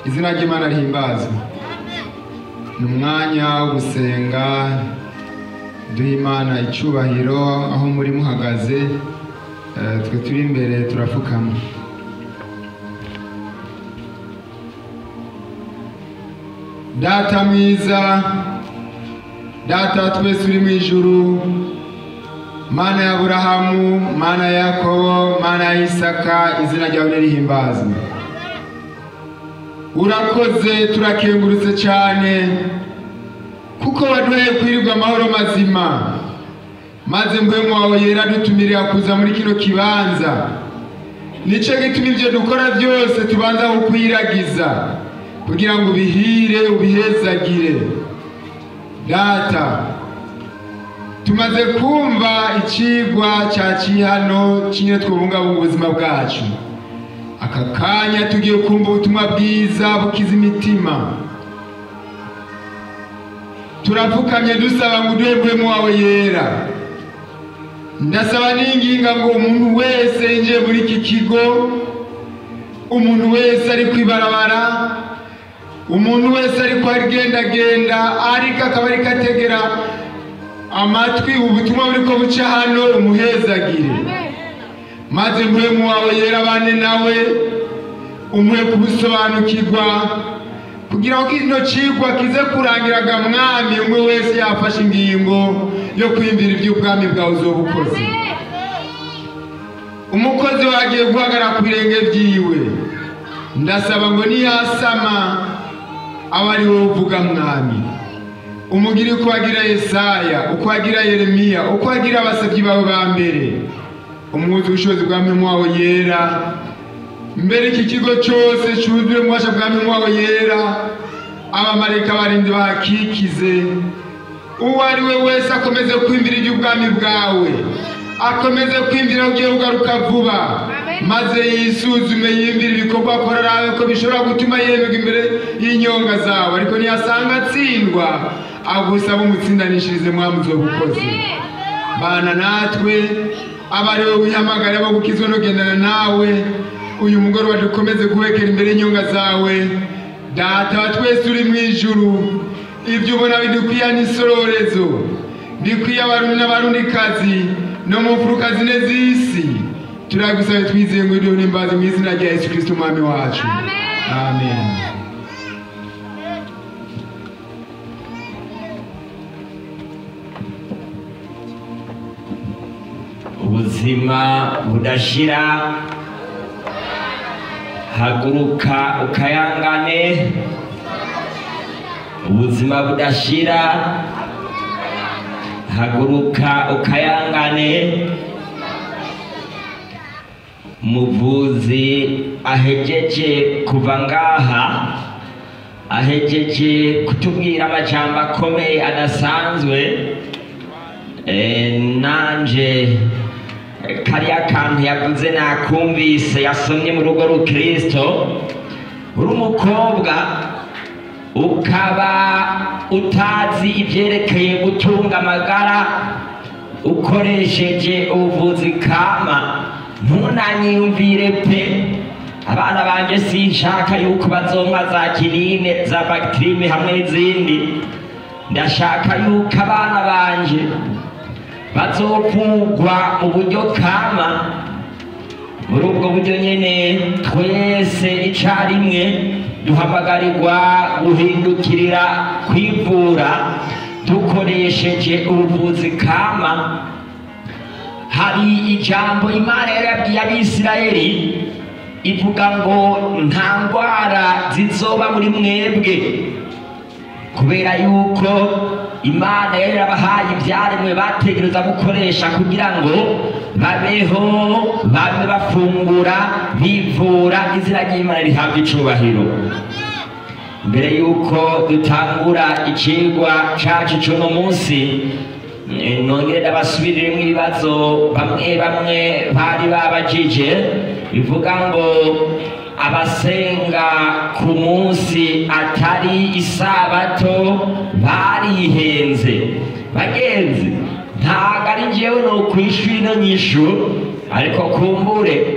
izina ry'imana rihimbazwe ni umwanya wo gusenga duha imana icyubahiro aho muri muhagaze eh, twe turi imbere turapfukama data mwiza data wa twese uri mu ijuru mana ya aburahamu mana ya yakobo mana ya isaka izina ryawe nirihimbazwe urakoze turakengurutse cyane kuko waduhaye kwirirwa amahoro mazima maze mpwemu wawe yera dutumirira kuza muri kino kibanza nicyo gituma ibyo dukora byose tubanza kukwiragiza kugira ngo ubihire ubihezagire data tumaze kumva icigwa cya kihano kimwe twubungabunga ubuzima bwacu aka kanya tugiye kumva ubutumwa bwiza bukiza imitima turapfukamye dusaba ngo uduhe mpwemu wawe yera ndasaba n'inginga ngo umuntu wese yinjiye muri iki kigo umuntu wese ari kwibarabara umuntu wese ariko agendagenda ariko akaba ariko ategera amatwi ubutumwa buriko buca hano umuhezagire maze mpwemu wawe yera bane nawe umuhe kubusobanukirwa kugira ngo kino cigwa kize kurangiraga mwami umwe wese yafashe ingingo yo kwiyumvira iby'ubwami bwawe uzoba ukoze umukozi wagiye guhagarara ku birenge byiwe ndasaba ngo niyasama aba ari wowe uvuga mwami umugire uko wagira yesaya uko wagira yeremiya uko wagira abasabyi bawe ba mbere umwuzi ubushobozi bwa mpemu wawe yera mbere iki kigo cyose cyuzuye mu bubasha bwa mpemu wawe yera abamarayika barinzi bahakikize uwo ari we wese akomeze kwimvira iby'ubwami bwawe akomeze kwimvira ugiye kugaruka vuba maze yisuzume yimvira ibikorwa akora arabe ko bishobora gutuma yemerwa imbere y'inyonga zawe ariko ntiyasanga atsindwa agusaba umutsindanishirize mwamuzo bukoze bana natwe aba ari wowe wihamagara abo gukizwa no kugendana nawe uyu mugoroba dukomeze guhekera imbere y'inyonga zawe data wa twese uri mu ijuru ibyo ubona bidukwiye n'isororezo bikwiye abarundi n'abarundikazi no mu mfuruka zine z'isi turagusaba twizeye ngo iriho n'imbazi mu izina rya yesu kirisito umwami wacu amen ubuzima budashira haguruka ukayangane ubuzima budashira haguruka ukayangane muvuzi ahejeje kuva ngaha ahejeje kutubwira amajambo akomeye adasanzwe Eh, nanje kariya kantu yavuze nakumvise yasomye mu rugo rukristo uri umukobwa ukaba utazi ibyerekeye gutunga amagara ukoresheje ubuvuzi kama ntunanyiyumvire pe abana banje sinshaka yuko bazonka za kinine za bagitirime hamwe n'izindi ndashaka yuko abana banje bazovugwa mu buryo kama muri ubwo buryo nyene twese icarimwe duhamagarirwa guhindukirira kwivura dukoresheje ubuvuzi kama hari ijambo imana yari yabwiye abisirayeli ivuga ngo nta ndwara zizoba muri mwebwe kubera yuko imana yari yarabahaye ibyaremwe bategereza gukoresha kugira ngo babeho babe bafungura bivura izina ry'imana rihabwa icubahiro mbere yuko dutangura icigwa cacu c'uno munsi eh, nongere ndabasubiriremo ibibazo bamwe bamwe bari babajije bivuga ngo abasenga ku munsi atari isabato barihenze bagenzi ntabwo ari njyewe ni ukwishura ino nyishu ariko kumbure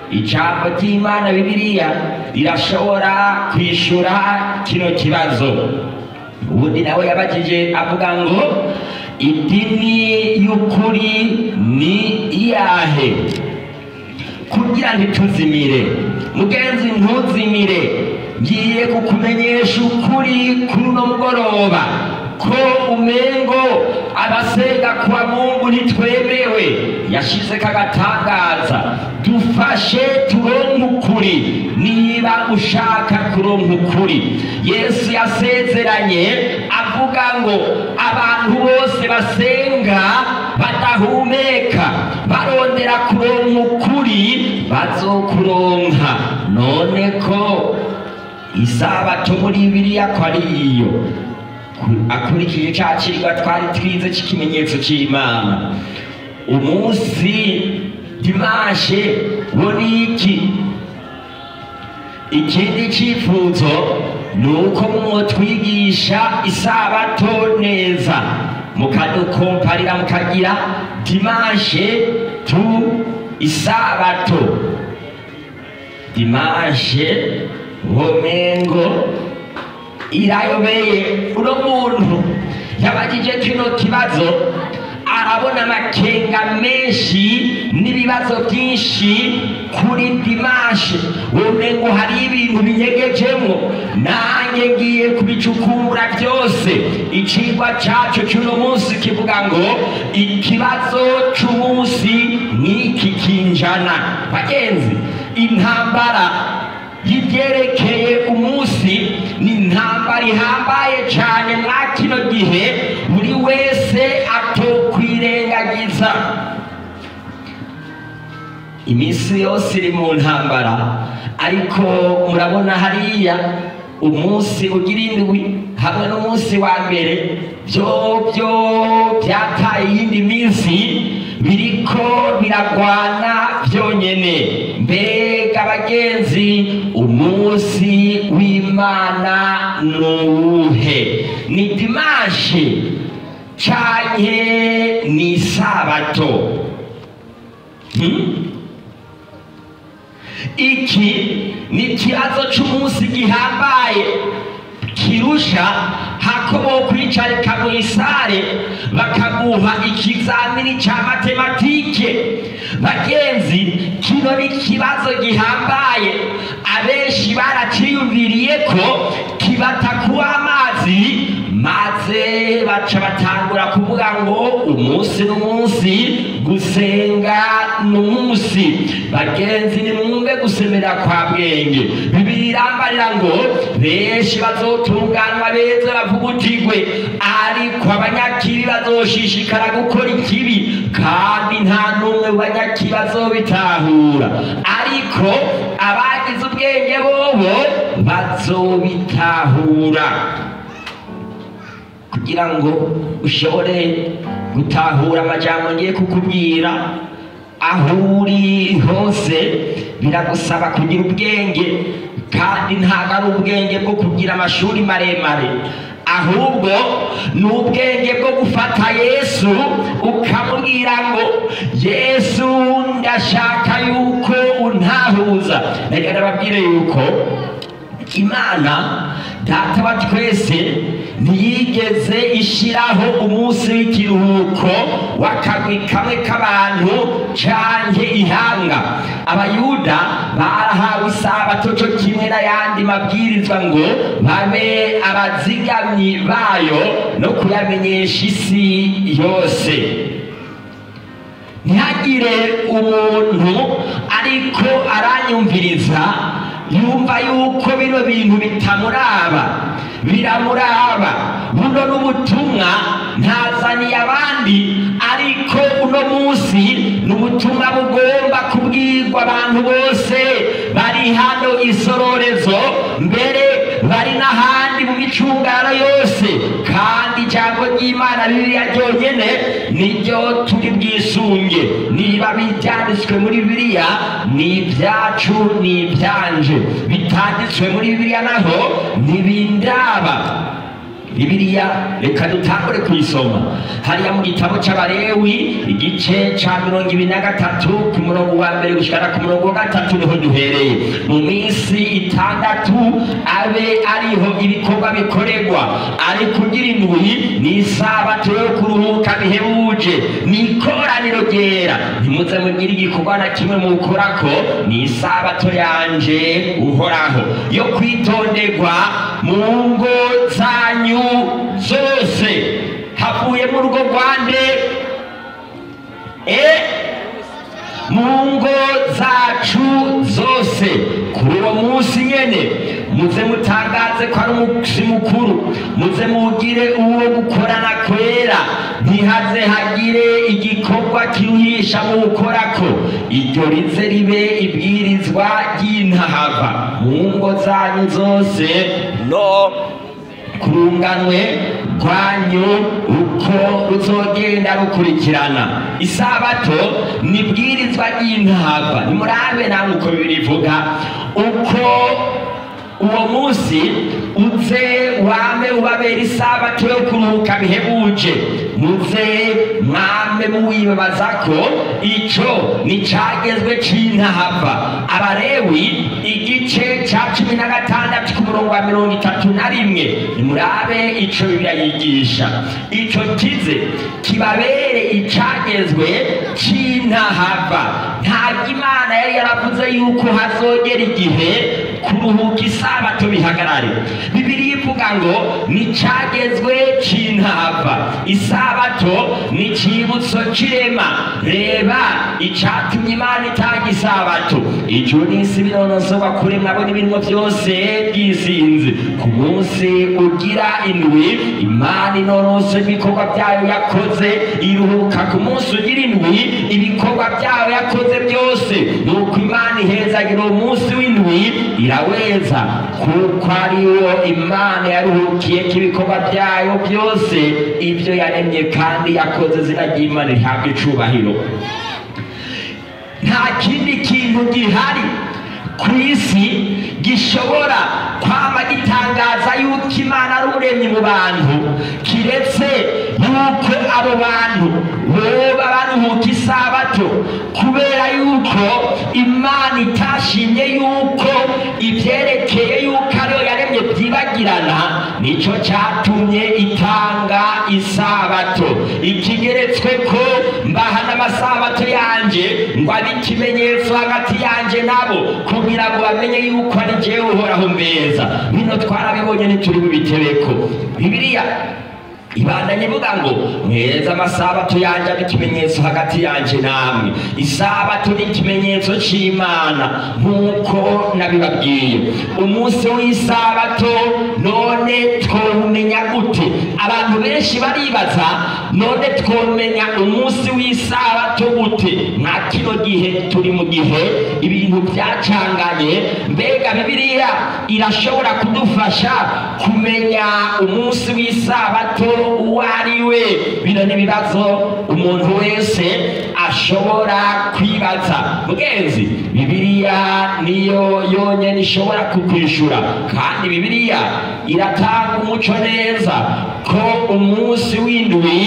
ijambo ry'imana bibiliya rirashobora kwishura kino kibazo ubundi nawe yabajije avuga ngo idini y'ukuri ni iyahe kugira ntituzimire mugenzi ntuzimire ngiye kukumenyesha ukuri kuri uno mugoroba ko umengo abasenga kwa mungu ntitwemewe yashize kagatangaza dufashe turonke ukuri niba ushaka kuronka ukuri yesu yasezeranye avuga ngo abantu bose basenga badahumeka barondera kuronka ukuri bazokuronka none ko isabato muri biriya ko ari iyo akurikije cya kirwa twari twize cy'ikimenyetso cy'imana umunsi dimashe wo ni iki ikindi cyifuzo ni uko mwotwigisha isabato neza mukadukomparira mukagira dimashe tu isabato dimashe womengo irayobeye uno muntu yabagije kino kibazo arabona amakenga menshi n'ibibazo byinshi kuri dimashe womengo hari ibintu binyegejemo nanjye ngiye kubicukumbura byose icigwa cyacu cy'uno munsi kivuga ngo ikibazo cy'umunsi n'iki kinjana bagenzi intambara y'ibyerekeye umunsi ni intambara ihambaye cyane mwa kino gihe buri wese atokwirengagiza iminsi yose iri mu ntambara ariko murabona hariya umunsi ugira indwi hamwe n'umunsi wa mbere byo byo byataye iyindi minsi biriko biragwana byonyene mbega bagenzi umunsi w'imana nuwuhe ni dimashe canke ni isabato hmm? iki ni ikibazo c'umunsi gihambaye kirusha hako bokwicarika mu isare bakaguha ikizamini ca matematike bagenzi kino ni ikibazo gihambaye abenshi baraciyumviriye ko kibata kuba amazi maze baca batangura kuvuga ngo umunsi n'umunsi gusenga n'umunsi bagenzi nimwumve gusemera kwa bwenge bibiri irambarira ngo benshi bazotunganwa beza bavugutigwe ariko abanyakibi bazoshishikara gukora ikibi kandi nta n'umwe mu banyakibi bazobitahura ariko abagize ubwenge bobo bazobitahura kugira ngo ushobore gutahura amajambo ngiye kukubwira aho uri hose biragusaba kugira ubwenge kandi ntabwo ari ubwenge bwo kugira amashuri maremare ahubwo ni ubwenge bwo gufata yesu ukamubwira ngo yesu ndashaka yuko untahuza reka ndababwire yuko imana data wa twese ntiyigeze ishyiraho umunsi w'ikiruhuko w'akagwi kamwe k'abantu canke ihanga abayuda barahawe isabato co kimwe n'ayandi mabwirizwa ngo babe abazigamyi bayo no kuyamenyesha isi yose ntihagire umuntu ariko aranyumviriza yumva yuko bino bintu bitamuraba biramuraba buno n'ubutumwa ntazaniye abandi ariko uno munsi ni ubutumwa bugomba kubwirwa abantu bose bari hano isororezo mbere bari n'ahandi mu micungano yose kandi ijambo ry'imana bibiliya ryonyene niryo turi bwisunge niba byanditswe muri bibiliya ni ibyacu ni ibyanje bitanditswe muri bibiliya naho ntibindaba bibiliya reka dutangure kuyisoma hariya mu gitabo c'abarewi igice ca mirongo ibiri na gatatu ku murongo wa mbere gushikana ku murongo wa gatatu niho duhereye mu minsi itandatu abe ariho ibikorwa bikorerwa ari kugira indwi ni isabato yo kuruhuka bihebuje ni ikoraniro ryera ntimuze mugire igikorwa na kimwe mukorako ni isabato yanje uhoraho yo kwitonderwa mu ngo zanyu zose havuye mu rugo rwande e mu ngo zacu zose kuri uwo munsi nyene muze mutangaze ko ari umunsi mukuru muze mugire uwo gukorana kwera ntihaze hagire igikorwa kiruhisha mu gukorako iryo rize ribe ibwirizwa ry'intahava mu ngo zanyu zose no kurunganwe rwanyu uko ruzogenda rukurikirana isabato ni bwirizwa ry'intava nimurabe namwe uko bibirivuga uko uwo munsi uze wame ubabera isabato yo kuruhuka bihebuje muze mwame muwibabaza ko ico ni cagezwe c'intahava abarewi igice ca cumi na gatandatu ku murongo wa mirongo itatu na rimwe nimurabe ico bibiliya yigisha ico kize kibabere icagezwe c'intahava ntabwo imana yari yaravuze yuko hazogera igihe kuruhuka isabato bihagarare bibiri ivuga ngo ni cagezwe c'intava isabato ni cibutso c'irema reba icatumye imana itanga isabato ijuru n'isi binonosorwa kuremwa bo n'ibintu byose byisinze ku munsi ugira indwi imana inonoso ibikorwa byayo yakoze iruhuka ku munsi ugira indwi ibikorwa byayo yakoze byose nuko imana ihezagira uwo munsi w'indwi iraweza kuko ariwo imana yaruhukiyeko ibikorwa byayo byose ibyo yaremye kandi yakoze zina ry'imana rihabwa icubahiro nta kindi kintu gihari ku isi gishobora kwama gitangaza yuko imana ari uremye mu bantu kiretse yuko abo bantu boba baruhuka isabato kubera yuko imana itashimye yuko ivyerekeye yuko ariyo yaremye vyibagirana nico catumye itanga isabato ikigeretswe ko mbaha n'amasabato yanje ngo abe ikimenyetso hagati yanje nabo kugira ngo bamenye yuko ari jewe uhoraho mbeza bino twarabibonye ntituri bubitebeko bibiliya ibandanye ivuga ngo mweza amasabato yanje abe ikimenyetso hagati yanje namwe isabato ni ikimenyetso c'imana nk'uko nabibabwiye umunsi w'isabato none twomenya gute abantu benshi baribaza none twomenya umunsi w'isabato gute nka kino gihe turi mu gihe ibintu byacanganye mbega bibiliya irashobora kudufasha kumenya umunsi w'isabato uwo ari we bino ni ibibazo umuntu wese ashobora kwibaza mugenzi bibiliya niyo yonyine ishobora kukwishura kandi bibiliya iratanga umuco neza ko umunsi w'indwi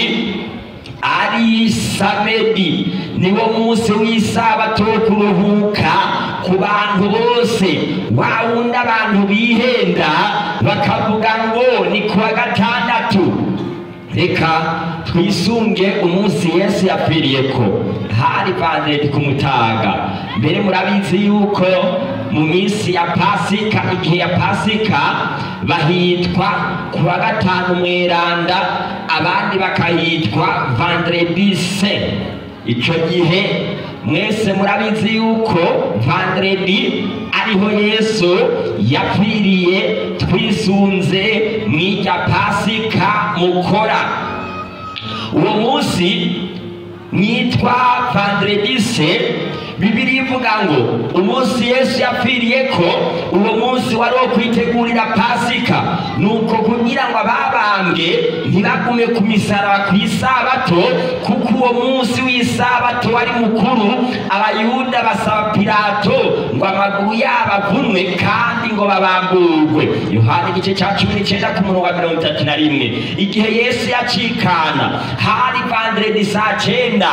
ari samedi niwo munsi w'isabato wo kuruhuka ku bantu bose wa wundi abantu bihenda bakavuga ngo ni kuwa gatandatu reka twisunge umunsi yesu yapfiriyeko hari vandredi ku mutaga mbere murabizi yuko mu minsi ya pasika igihe ya pasika bahitwa ku wa gatanu mweranda abandi bakahitwa vandredi se ico gihe mwese murabizi yuko vandredi ariho yesu yapfiriye twisunze mw'irya pasika mukora uwo munsi mwitwa vandredise bibiri ivuga ngo umunsi yesu yapfiriye ko uwo munsi wari wo kwitegurira pasika nuko kugira ngo ababambwe ntibagume ku misaraba ku isabato kuko uwo munsi w'isabato wari mukuru abayuda basaba pilato ngo amaguru yabo avunwe kandi ngo babamburwe yohana igice cya cumi n'icyenda ku murongo wa mirongo itatu na rimwe igihe yesu yacikana hari vanderedi saa cyenda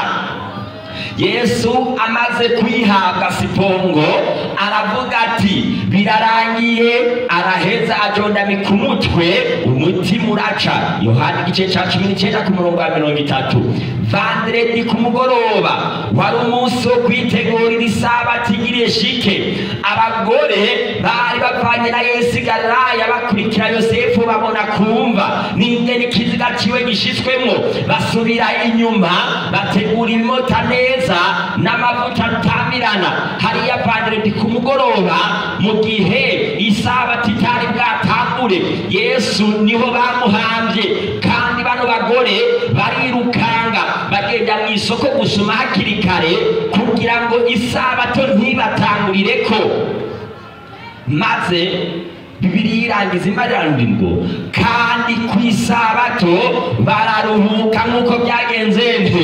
yesu amaze kwihabwa sipongo aravuga ati birarangiye araheza ajondamika umutwe umutima uraca yohana igice cya cumi n'icyenda ku murongo wa mirongo itatu vanderedi ku mugoroba wari umunsi wo kwitegurira isabati igiriye shike abagore bari bavanye na yesu i galilaya bakurikira yosefu babona kumva n'ingene ikiziga ciwe gishitswemwo basubira inyuma bategura ibimota neza n'amavuta atamirana hariya vanderedi ku mugoroba mu gihe isabati itari bwatangure yesu niho bamuhambye kandi bano bagore barirukanga bagenda mu isoko gusoma hakiri kare kugira ngo isabato ntibatangurire ko maze bibiri irangiza imarirano ngo kandi ku isabato bararuhuka nk'uko byagenze nte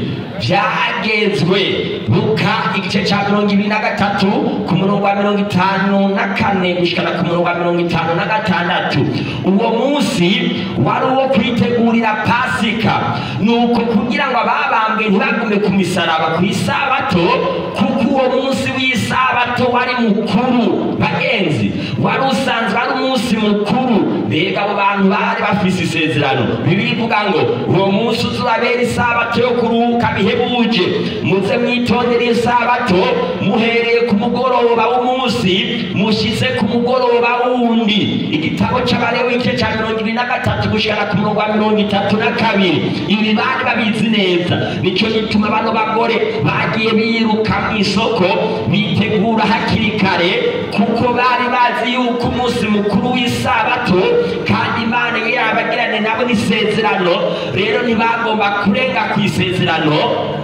byagezwe luka igice cya mirongo ibiri na gatatu ku murongo wa mirongo itanu na kane gushikana ku murongo wa mirongo itanu na gatandatu uwo munsi wari uwo kwitegurira pasika nuko kugira ngo ababambwe ntibagume ku misaraba ku isabato kuko uwo munsi w'isabato wari mukuru bagenzi wari usanzwe ari umunsi mukuru mbega abo bantu bari bafise isezerano bibiri ivuga ngo uwo munsi uzurabera isabato yo kuruhuka bihebuje muze mwitondere isabato muhereye ku mugoroba w'umunsi mushize ku mugoroba wundi igitabo c'abalewi igice ca mirongo ibiri na gatatu gushikana ku murongo wa mirongo itatu na kabiri ibi bari babizi neza nico gituma bano bagore bagiye biruka mu isoko bitegura hakiri kare kuko bari bazi yuko umunsi mukuru w'isabato kandi imana yari yabagirane nabo n'isezerano rero ntibagomba kurenga ku isezerano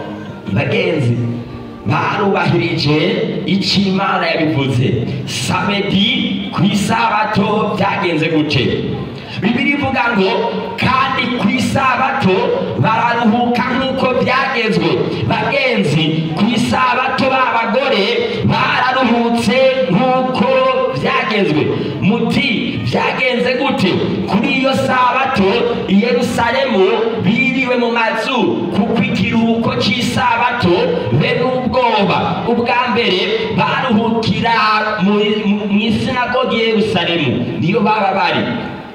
bagenzi barubahirije icyo imana yabivuze samedi ku isabato byagenze gute bibiri ivuga ngo kandi ku isabato bararuhuka nk'uko byagezwe bagenzi ku isabato b'abagore bararuhutse nk'uko byagezwe muti byagenze gute kuri iyo sabato i yerusalemu biriwe mu mazu kuko ikiruhuko cy'isabato be n'ubwoba ubwa mbere baruhukira mu mu isinagogi i yerusalemu niyo baba bari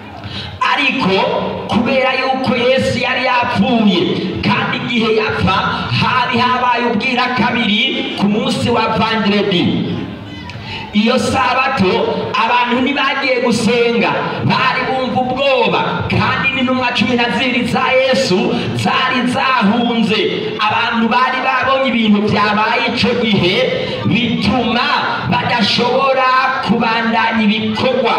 ariko kubera yuko yesu yari yapfuye kandi igihe yapfa hari habaye ubwira kabiri ku munsi wa vandiredi iyo sabato abantu ntibagiye gusenga bari bumva ubwoba kandi n'intumwa cumi na zibiri za yesu zari zahunze abantu bari babonye ibintu byabaye icyo gihe bituma badashobora kubandanya ibikorwa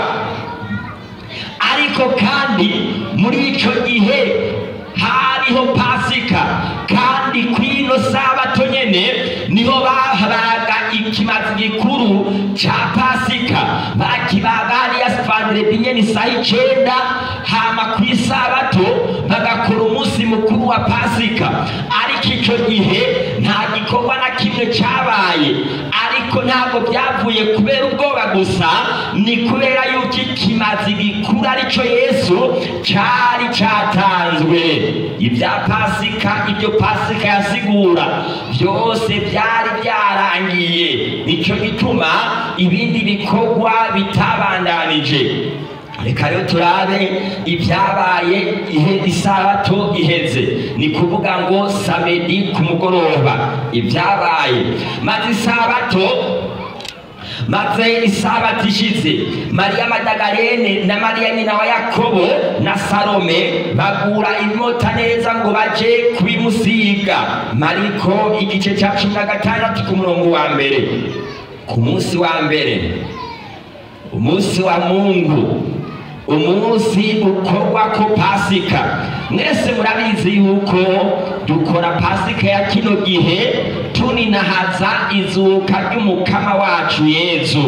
ariko kandi muri icyo gihe hariho pasika kandi ku ino sabato nyene niho bahabaga ikimazi gikuru ca pasika bakibaga hariya vandiredi nyene isaha icenda hama ku isabato bagakora umunsi mukuru wa pasika ariko icyo gihe nta gikorwa na kimwe cabaye ariko ntabwo byavuye kubera ubwoba gusa ni kubera yuko ikimazi gikuru arico yesu cari catanzwe ibya pasika ibyo pasika yasigura byose byari byarangiye nicyo gituma ibindi bikorwa bitabandanije reka rero turabe ibyabaye ihe isabato iheze ni kuvuga ngo samedi ku mugoroba ibyabaye maze isabato maze isabato ishize mariya madagarene na mariya nyina wa yakobo na salome bagura imota neza ngo baje kubimusiga mariko igice cya cumi na gatandatu ku murongo wa mbere ku munsi wa mbere umunsi wa mungu umunsi ukorwa ko pasika mwese murabizi yuko dukora pasika ya kino gihe tuninahaza izuka ry'umukama wacu yezu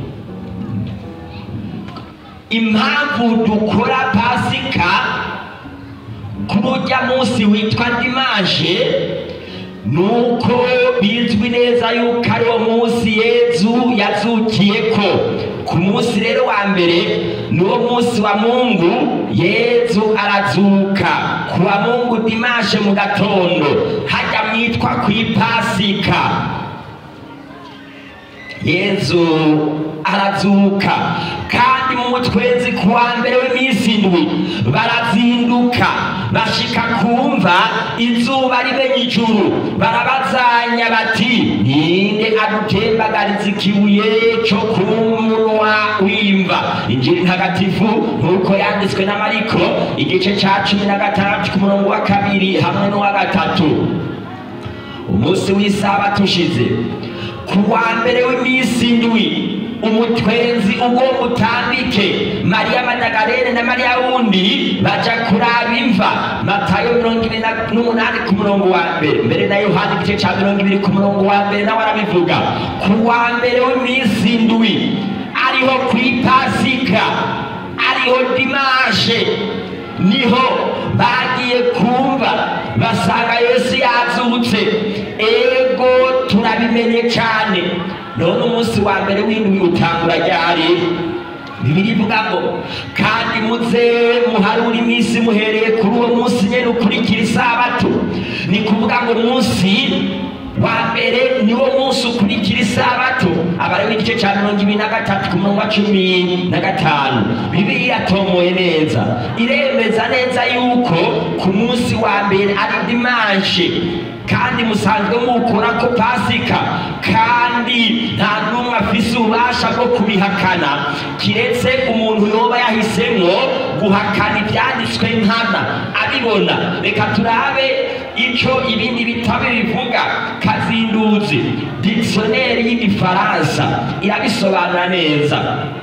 impamvu dukora pasika kuri urya munsi witwa dimaje nuko bizwi neza yuko ari wo munsi yezu yazukiyeko ku munsi rero wa mbere ni wo munsi wa mungu yezu arazuka ku wa mungu dimashe mu gatondo hajya mwitwa ku ipasika yezu arazuka kandi mu twezi ku wa mbere w'iminsi indwi barazinduka bashika kumva izuba rimenye ijuru barabazanya bati ninde adutembagariza ikibuye cyo ku munwa w'imva injiri ntagatifu nk'uko yanditswe na mariko igice cya cumi na gatandatu ku murongo wa kabiri hamwe n'uwa gatatu umunsi w'isabato ushize ku wa mbere w'iminsi indwi umutwenzi ugomba utambike mariya madagarene na mariya wundi baja kuraba imva matayo mirongo ibiri na- n'umunani ku murongo wa mbere mbere na yohani igice ca mirongo ibiri ku murongo wa mbere nawe arabivuga ku wa mbere w'iminsi indwi ariho ku ipasika ariho dimashe niho bagiye kumva basanga yesu yazutse ego turabimenye cyane none umunsi wa mbere w'indwi utangura ryari bibiri ivuga ngo kandi muze muharure iminsi muhereye kuri uwo munsi nyine ukurikira isabato ni kuvuga ngo umunsi wa mbere niwo munsi ukurikira isabato aba ariwo igice cya mirongo ibiri na gatatu ku murongo wa cumi na gatanu bibiliya iratomoye neza iremeza neza yuko ku munsi wa mbere ari dimanshe kandi musanzwe mukora ko pasika kandi nta n'umwe afise ububasha bwo kubihakana kiretse umuntu yoba yahisemo guhakana ibyanditswe nkana abibona reka turabe icyo ibindi bitabo bivuga kazinduzi dictionnaire y'igifaransa irabisobanura neza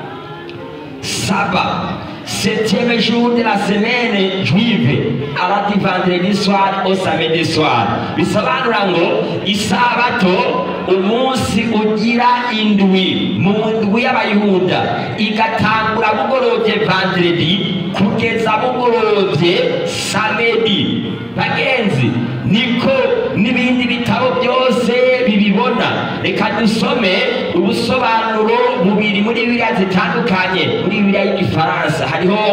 saba septième jour de la semaine juive arati vendredi soir au samedi soir bisobanura ngo isabato umunsi ugira indwi mu ndwi y'abayuda igatangura bugorovye vendredi kugeza bugorovye samedi bagenzi niko n'ibindi bitabo byose bibibona reka dusome ubusobanuro bubiri muri bibiliya zitandukanye muri bibiliya y'igifaransa hariho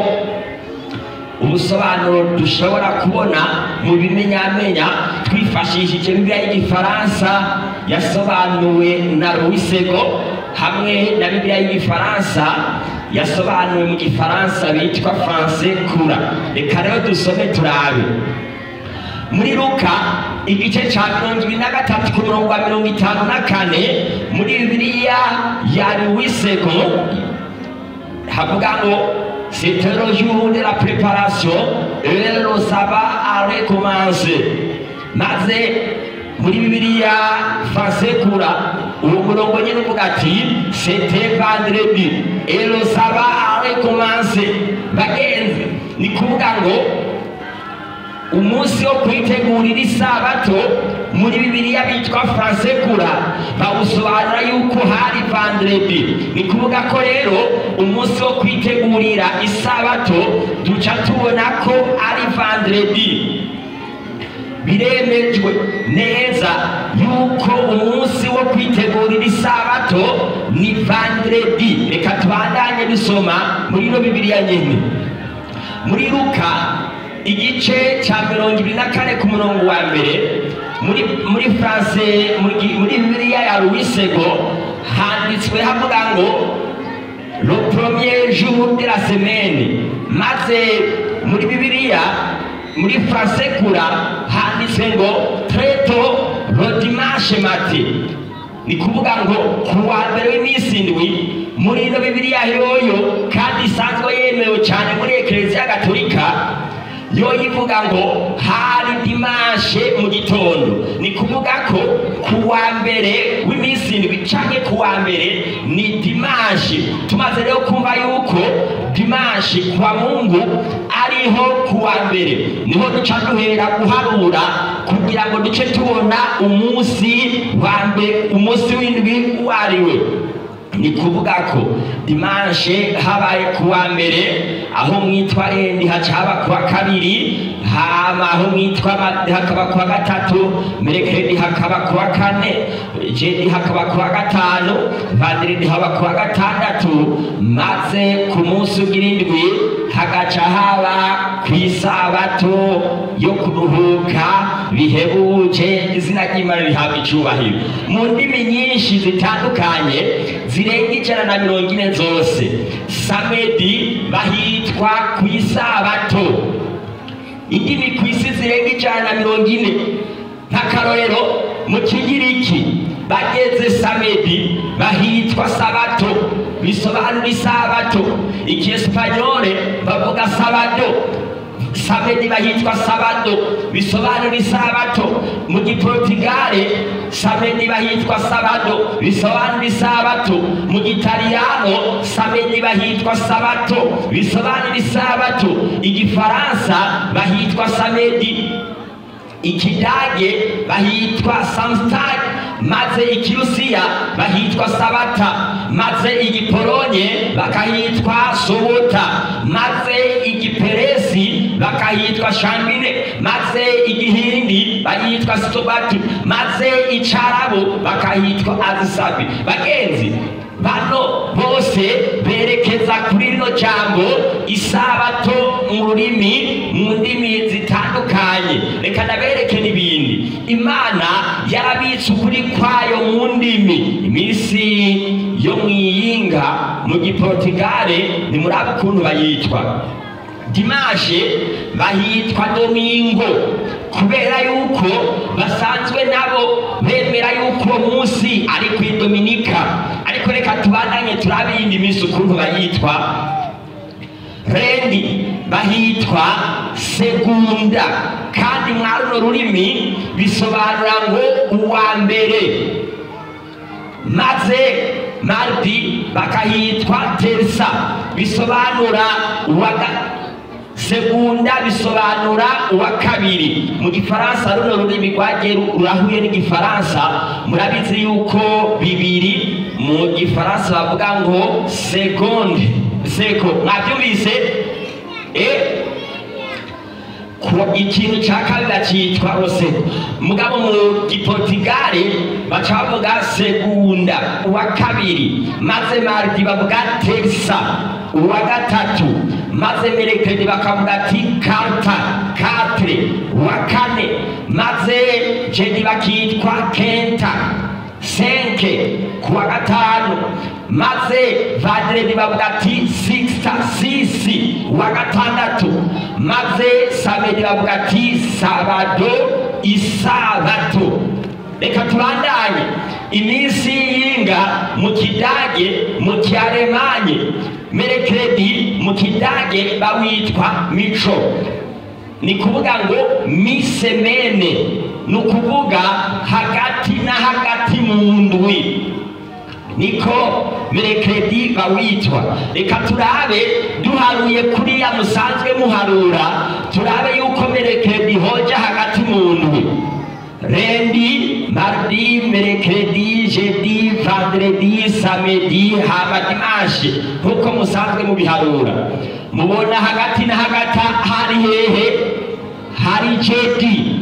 ubusobanuro dushobora kubona mu bimenyamenya twifashishije bibiliya y'igifaransa yasobanuwe na ruwisego hamwe na bibiliya y'igifaransa yasobanuwe mu gifaransa bitwa francais kura reka rero dusome turabe muri luka igice cya mirongo ibiri na gatatu ku murongo wa mirongo itanu na kane muri bibiliya ya luwisego havuga ngo c'était le jour de la préparation et le sabbat a recommencé maze muri bibiliya fasekura uwo murongo nyine uvuga ati c'était vendredi et le sabbat a recommencé bagenzi ni kuvuga ngo umunsi wo kwitegurira isabato muri bibiliya bitwa fransekura bawusobanura yuko hari vandredi ni kuvuga ko rero umunsi wo kwitegurira isabato duca tubona ko ari vandredi biremejwe neza yuko umunsi wo kwitegurira isabato ni vandredi reka tubandanye dusoma muri ino bibiliya nyine muri luka igice cya mirongo ibiri na kane ku murongo wa mbere muri muri france muri muri bibiliya ya ruwisego handitswe havuga ngo le premier jour de la semaine maze muri bibiliya muri france kura handitswe ngo treto le dimanche matin ni kuvuga ngo ku wa mbere w'iminsi indwi muri ino bibiliya yoyo kandi isanzwe yemewe cyane muri ekereziya gatolika yo ivuga ngo hari dimashe mu gitondo ni kuvuga ko ku wa mbere w'iminsi indwi canke ku wa mbere ni dimashe tumaze rero kumva yuko dimashe kwa mungu ari hariho kuwa mbere niho duca duhera guharura kugira ngo duce tubona umunsi wa mbere umunsi w'indwi uwo ari we ni kuvuga ko dimanshe habaye kuwa mbere aho mwitwa rendi haca haba kuwa kabiri hama aho mwitwa ma- hakaba kuwa gatatu merekeredi hakaba kuwa kane jedi hakaba kuwa gatanu vandiredi haba kuwa gatandatu maze ku munsi ugira indwi hagaca haba ku isabato yo kuruhuka bihebuje izina ry'imana rihabwa icubahiro mu ndimi nyinshi zitandukanye zirenga ijana na mirongo ine zose samedi bahitwa ku isabato indimi ku isi zirenga ijana na mirongo ine nk'akarorero mu kigiriki bageze samedi bahitwa sabato bisobanura isabato ikiesipanyole bavuga sabado samedi bahitwa sabado bisobanura isabato mu giportigale samedi bahitwa sabado bisobanura isabato mu gitaliyano samedi bahitwa sabato bisobanura isabato igifaransa bahitwa samedi ikidage bahitwa samstag maze ikirusiya bahitwa sabata maze igipolonye bakahitwa sobota maze igiperesi bakahitwa shambine maze igihindi bahitwa sobatu maze icarabu bakahitwa azisabi bagenzi bano bose berekeza kuri rino jambo isabato mu rurimi mu ndimi zitandukanye reka nabereke n'ibindi imana yarabitse ukuri kwayo mu ndimi iminsi yo mu iyinga mu giportigale nimuraba ukuntu bayitwa dimashe bahitwa domingo kubera yuko basanzwe nabo bemera yuko uwo munsi ari ku idominika ariko reka tubandanye turabe iyindi minsi ukuntu bayitwa rendi bahitwa segunda kandi mwa runo rurimi bisobanura ngo uwa mbere maze mardi bakahitwa terisa bisobanura uwa ga- segunda bisobanura uwa kabiri mu gifaransa runo rurimi rwagiye ru- rurahuye n'igifaransa murabizi yuko bibiri mu gifaransa bavuga ngo segonde seko mwabyumvise eh ku ikintu cya kabiri cyitwa roseko mugabo mu giportigale baca bavuga segunda uwa kabiri maze mardi bavuga terisa uwa gatatu maze merekedi bakavuga ati karta katre uwa kane maze jedi bakitwa kenta senke kuwa gatanu maze vadiredi bavuga ati sixta sisi uwa gatandatu maze samedi bavuga ati sabado isabato reka tubandanye iminsi y'inga mu kidage mu kialemanye merekeredi mu kidage bawitwa mico ni kuvuga ngo misemene ni ukuvuga hagati na hagati mu ndwi niko merekeredi bawitwa reka turabe duharuye kuriya musanzwe muharura turabe yuko merekeredi hoja hagati mu ndwi rendi mardi merekeredi jedi vandredi samedi hama dimashe nkuko musanzwe mubiharura mubona hagati na hagati hari hehe hari jedi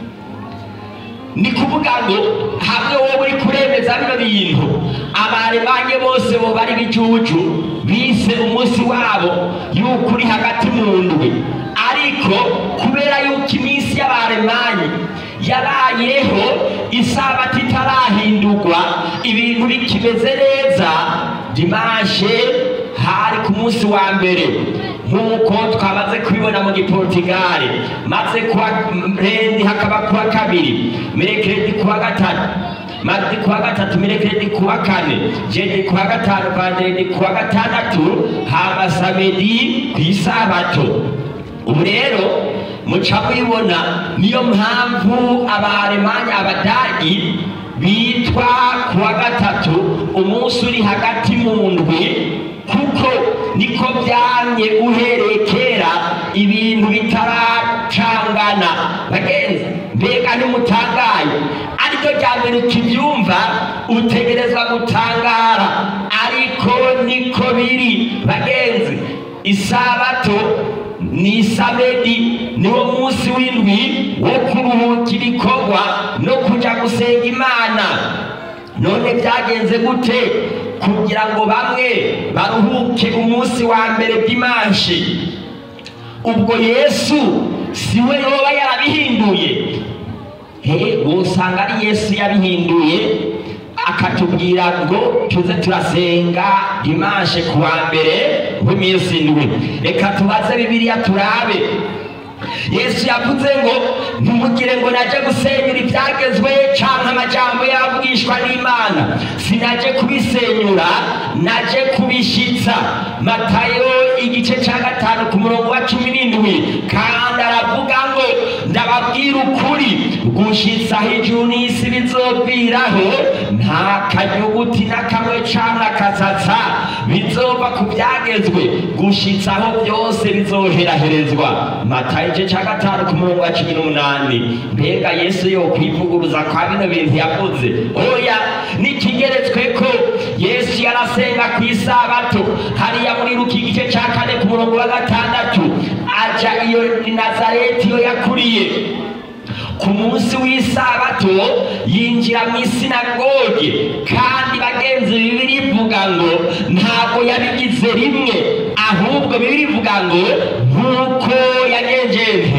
ni kuvuga ngo hamwe wowe uri kuremeza bino bintu abaremanye bose bo bari bijuju bise umunsi wabo yuko uri hagati mu ndwi ariko kubera yuko iminsi y'abaremanye yabayeho isabato itarahindurwa ibintu bikimeze neza dimashe hari ku munsi wa mbere nk'uko twamaze kubibona mu giportigale maze kuwa rendi hakaba kuwa kabiri merekeredi kuwa gatatu mardi kuwa gatatu merekeredi kuwa kane jedi kuwa gatanu vanderedi kuwa gatandatu hama samedi ku isabato ubu rero muca mubibona niyo mpamvu abaremanya abadagi bitwa kuwa gatatu umunsi uri hagati mu ndwi kuko niko byamye uhereye kera ibintu bitaracangana bagenzi mbega ntimutangaye ariko rya mbere ukibyumva utegerezwa gutangara ariko niko biri bagenzi isabato ni isamedi niwo munsi w'indwi wo kuruhuka ibikorwa no kuja gusenga imana none byagenze gute kugira ngo bamwe baruhuke umunsi wa mbere bw'imanshi ubwo yesu si we yoba yarabihinduye he wosanga ari yesu yabihinduye akatubwira ngo tuze turasenga dimanshe ku wa mbere w'iminsi indwi reka tubaze bibiliya turabe yesu yavuze ngo ntimugire ngo naje gusenyura ibyagezwe canke amajambo yavugishwa n'imana sinaje kubisenyura naje kubishitsa matayo igice ca gatanu ku murongo wa cumi n'indwi kandi aravuga ngo ndababwira ukuri gushitsa ijuru n'isi bizoviraho nta kanyuguti na kamwe canke akasatsa bizova ku byagezwe gushitsaho byose bizoheraherezwa matayo igice ca gatanu ku murongo wa cumi n'umunani mbega yesu yo kwivuguruza kwa bino bintu yavuze oya nikigeretswe ko yesu yarasenga ku isabato hariya muri luka igice ca kane ku murongo wa gatandatu aja iyo i nazareti iyo yakuriye ku munsi w'isabato yinjira mu isinagoge kandi bagenzi bibiri ivuga ngo ntabwo yabigize rimwe ahubwo bibiri ivuga ngo nk'uko yagenjeje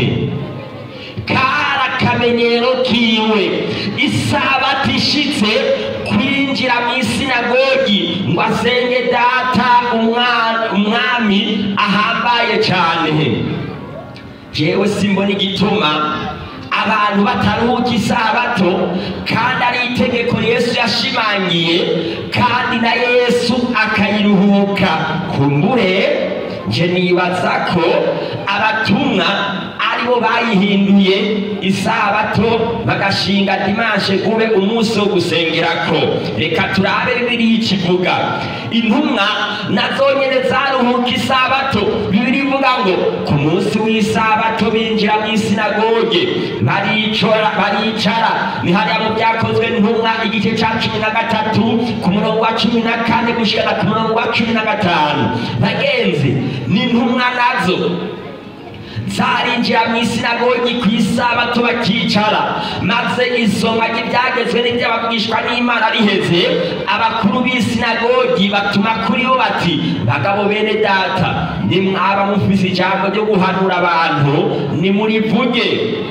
kari akamenyero kiwe isabato ishitse kwinjira mu isinagogi ngo asenge data umwa- umwami ahambaye cyane jewe simbona igituma abantu bataruhuka isabato kandi ari itegeko yesu yashimangiye kandi na yesu akayiruhuka kumbure nje nibaza ko abatumwa aribo bayihinduye isabato bagashinga dimanshe ube umunsi wo gusengerako reka turabe bibiri ikivuga intumwa nazo nyene zaruhuka isabato bibiri ivuga ngo ku munsi w'isabato binjira mu isinagoge baricara baricara ni hariya mu byakozwe ntumwa igice ca cumi na gatatu ku murongo wa cumi na kane gushikana ku murongo wa cumi na gatanu bagenzi ni intumwa nazo zarinjira mu isinagogi ku isabato bakicara maze isomwa ry'ibyagezwe n'iby'abavugishwa n'imana riheze abakuru b'isinagogi batuma kuri bo bati bagabo bene data nimwaba mufise ijambo ryo guhanura abantu nimurivuge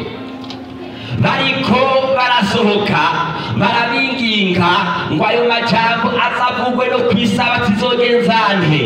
bariko barasohoka barabinginga ngo ayo majambo azavugwe no ku isabato izogenzante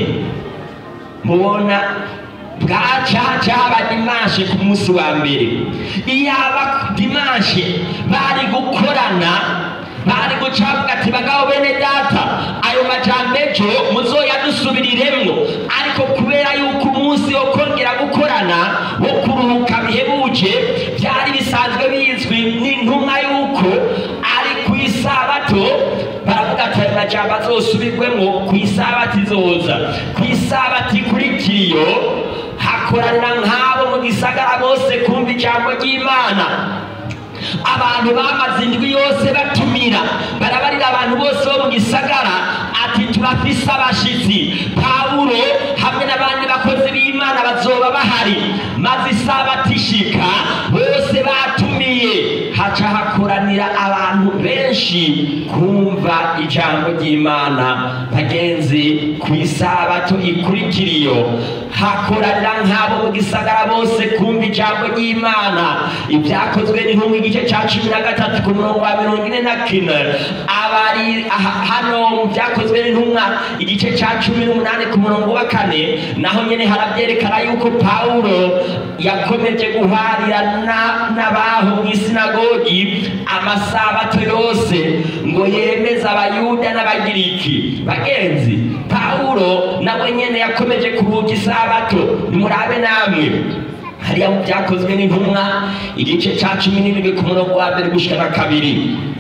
mubona bwacaca haba dimanshe ku munsi wa mbere iyaba dimanshe bari gukorana bari gucavuga ati bagabo bene data ayo majambo ejo muzoyadusubiriremwo ariko kubera yuko umunsi wo kongera gukorana wo kuruhuka bihebuje byari bisanzwe bizwi n'intumwa yuko ari ku isabato baravuga ati ayo majambo azosubirwemwo ku isabato izoza ku isabato ikurikira iyo hakoranira nk'abo mu gisagara bose kumva ijambo ry'imana abantu bamaze indwi yose batumira barabarira abantu bose bo mu gisagara ati turafise abashitsi pawulo hamwe n'abandi bakozi b'imana bazoba bahari maze isabato ishika bose batumiye haca hakoranira abantu benshi kumva ijambo ry'imana bagenzi ku isabato ikurikira iyo hakoranira nk'abo mu gisagara bose kumva ijambo ry'imana ibyakozwe n'intumwa igice cya cumi na gatatu ku murongo wa mirongo ine na kine abari aha- hano mu byakozwe n'intumwa igice cya cumi n'umunani ku murongo wa kane naho nyine harabyerekana yuko pawulo yakomeje guharira na- n'abaho mu isinagogi amasabato yose ngo yemeze abayuda n'abagiriki bagenzi pawulo nawe nyene yakomeje kuruhuka isabato nimurabe namwe hariya mu byakozwe n'intumwa igice ca cumi n'ibiri ku murongo wa mbere gushika na kabiri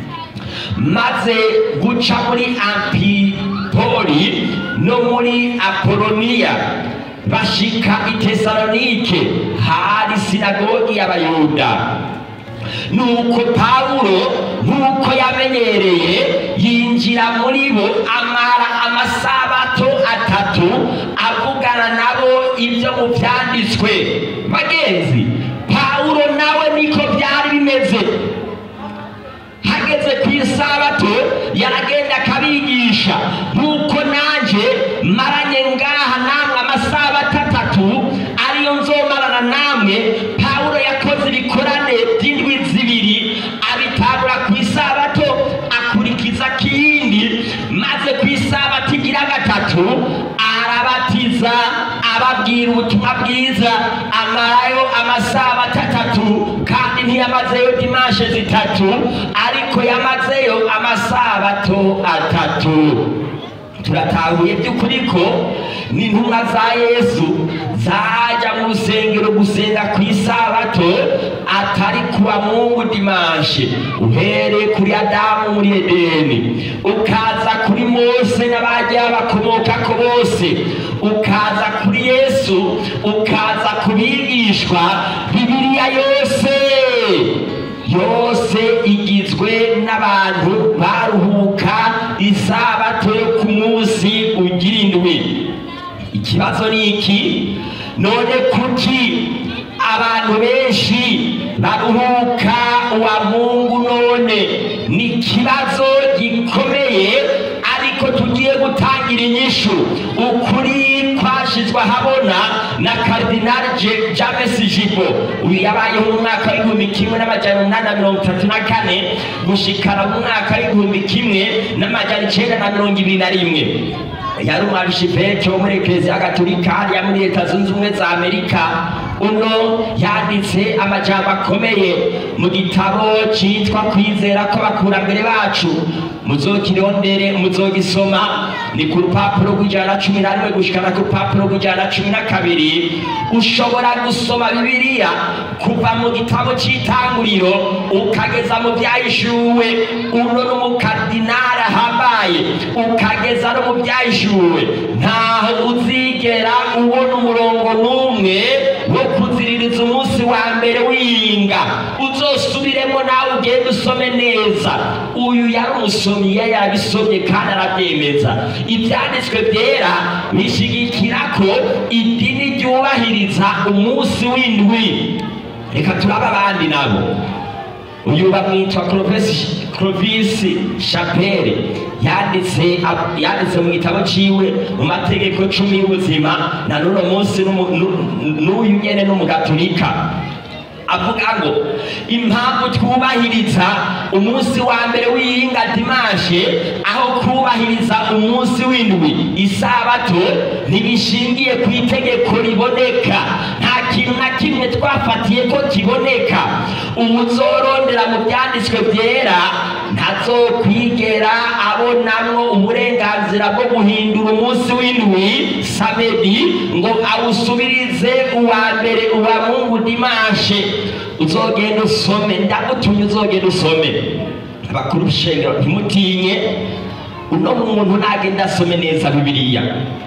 maze guca muri ampipoli no muri apoloniya bashika i tesalonike hari sinagogi y'abayuda nuko pawulo nk'uko yamenyereye yinjira muri bo amara amasabato atatu avugana nabo ibyo mu byanditswe bagenzi pawulo nawe niko byari bimeze hageze ku isabato yaragenda akabigisha nk'uko nanjye maranye ngaha namwe amasabato atatu ariyo nzomarana namwe pawulo yakoze ibikorane by'indwi zibiri abitangura ku isabato akurikiza kindi maze ku isabato igira gatatu arabatiza ababwira ubutumwa bwiza amarayo amasabato atatu kandi ntiyamazeyo dimashe zitatu ariko yamazeyo amasabato atatu turatahuye by'ukuri ko n'intumwa za yesu zajya mu rusengero gusenga ku isabato atari kuwa mungu dimanshe uhereye kuri adamu muri edeni ukaza kuri mose n'abagiye bakomokako bose ukaza kuri yesu ukaza ku bigishwa bibiliya yose yose igizwe n'abantu baruhuka isabato yo ku munsi ugira indwi ikibazo ni iki none kuki abantu benshi baruhuka uwa mungu none ni ikibazo gikomeye ariko tugiye gutangira inyishu ukuri kwashizwe ahabona na karidinali Je- james jibo uyu yabayeho mu mwaka w'igihumbi kimwe n'amajana umunani na mirongo itatu na kane gushikana mu mwaka w'igihumbi kimwe n'amajana icenda na mirongo ibiri na rimwe yari umwarishipeke wo muri ekereziya gatolika hariya muri leta zunze ubumwe za amerika uno yanditse amajambo akomeye mu gitabo cyitwa kwizera kw'abakurambere bacu muzokirondere muzogisoma ni ku rupapuro rw'ijana na cumi na rimwe gushikana ku rupapuro rw'ijana na cumi na kabiri ushobora gusoma bibiliya kuva mu gitabo cy'itanguriro ukageza mu byahishuwe uno n'umukardinari ahambaye ukageza no mu byahishuwe ntaho uzigera ubona umurongo n'umwe wo kuziririza umunsi wa mbere w'iyinga uzosubiremo nawe ugende usome neza uyu yari umusomyi yari yabisomye kandi arabyemeza ibyanditswe byera bishigikira ko idini ryubahiriza umunsi w'indwi reka turabe abandi nabo uyu bamwitwa Clovis Clovis Chapelle yanditse ab- yanditse mu gitabo ciwe mu mategeko cumi y'ubuzima na n'uno munsi n'umu- n'u- n'uyu nyene n'umugatulika avuga ngo impamvu twubahiriza umunsi wa mbere w'iyinga dimashe aho kubahiriza umunsi w'indwi isabato ntibishingiye ku itegeko riboneka nta kintu na kimwe twafatiye ko kiboneka uzorondera mu byanditswe byera ntazokwigera abonamwo uburenganzira bwo guhindura umunsi w'indwi samedi ngo awusubirize uwa mbere uwa mungu dimashe uzogenda usome ndagutumye uzogenda usome abakuru b'ishengero ntimutinye uno muntu nagenda asome neza bibiliya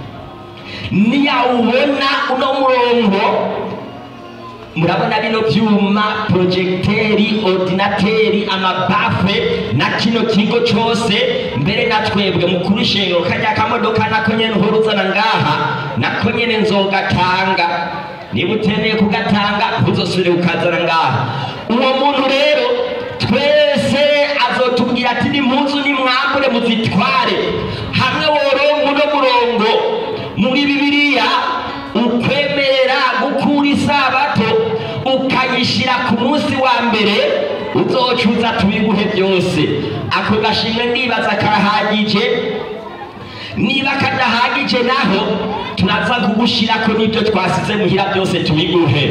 niyawubona uno murongo murabona bino byuma porojegiteri ordinateri amabafe na kino kigo cyose mbere na twebwe mukuru ishengero kajya kamodoka nako nyene uhora uzana ngaha nako nyene nzogatanga niba utemeye kugatanga ntuzosubire kukazana ngaha uwo muntu rero twese azotubwira ati nimpuzu nimwambure muzitware hamwe worongo uno murongo muri bibiliya ukwemerera gukura isabato ukayishyira ku munsi wa mbere uzocuza tubiguhe byose ako gashimwe nibaza karahagije niba kadahagije naho turaza kugushyirako n'ibyo twasize muhira byose tubiguhe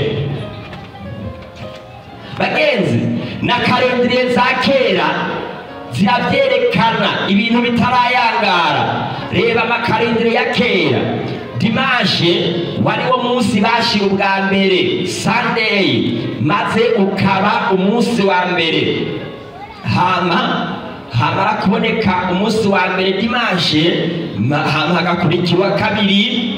bagenzi na karendire za kera zirabyerekana ibintu bitarayangara reba amakarindire ya kera dimashe wari wo munsi bashira ubwa mbere sunday maze ukaba umunsi wa mbere hama hamara kuboneka umunsi wa mbere dimashe ma- hama hagakurikira uwa kabiri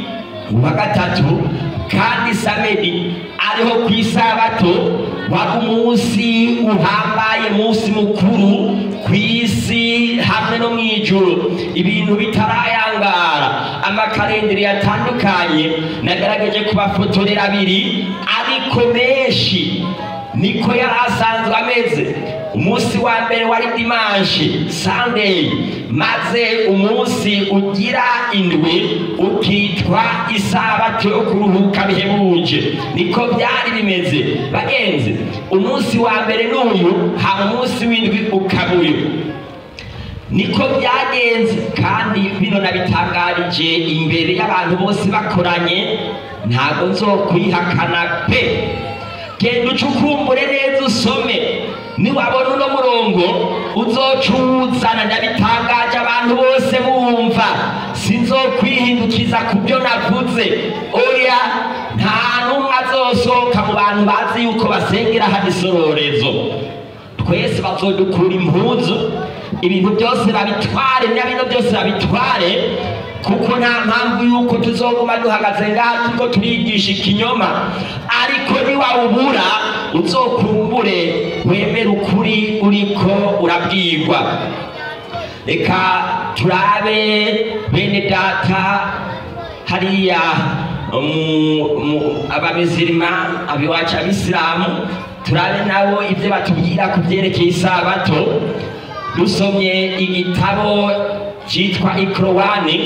uwa gatatu kandi samedi ariho ku isabato wari umunsi uhambaye munsi mukuru ku isi hamwe no mu ijuru ibintu bitarayangara amakarenderi yatandukanye nagerageje kubafotorera abiri ariko menshi niko yari asanzwe ameze umunsi wa mbere wari dimanshi sunday maze umunsi ugira indwi ukitwa isabato yo kuruhuka bihebuje niko byari bimeze bagenzi umunsi wa mbere n'uyu haba umunsi w'indwi ukaba uyu niko byagenze kandi bino nabitangarije imbere y'abantu bose bakoranye ntabwo nzokwihakana pe genda ucukumbure neza usome niwabona uno murongo uzocuzana ndabitangaje abantu bose bumva sinzokwihindukiza ku byo navuze oya nta n'umwe azosohoka mu bantu bazi yuko basengera hano isororezo twese bazodukura impuzu ibintu byose babitware na bino byose babitware kuko nta mpamvu yuko tuzoguma duhagaze ngaha turiko turigisha ikinyoma ariko niwawubura uzokumbure wemere ukuri uriko urabwirwa reka turabe bene data hariya mu- mu- abamisirima abiwacu abisilamu turabe nabo ibyo batubwira ku byerekeye isabato dusomye igitabo cyitwa ikorowani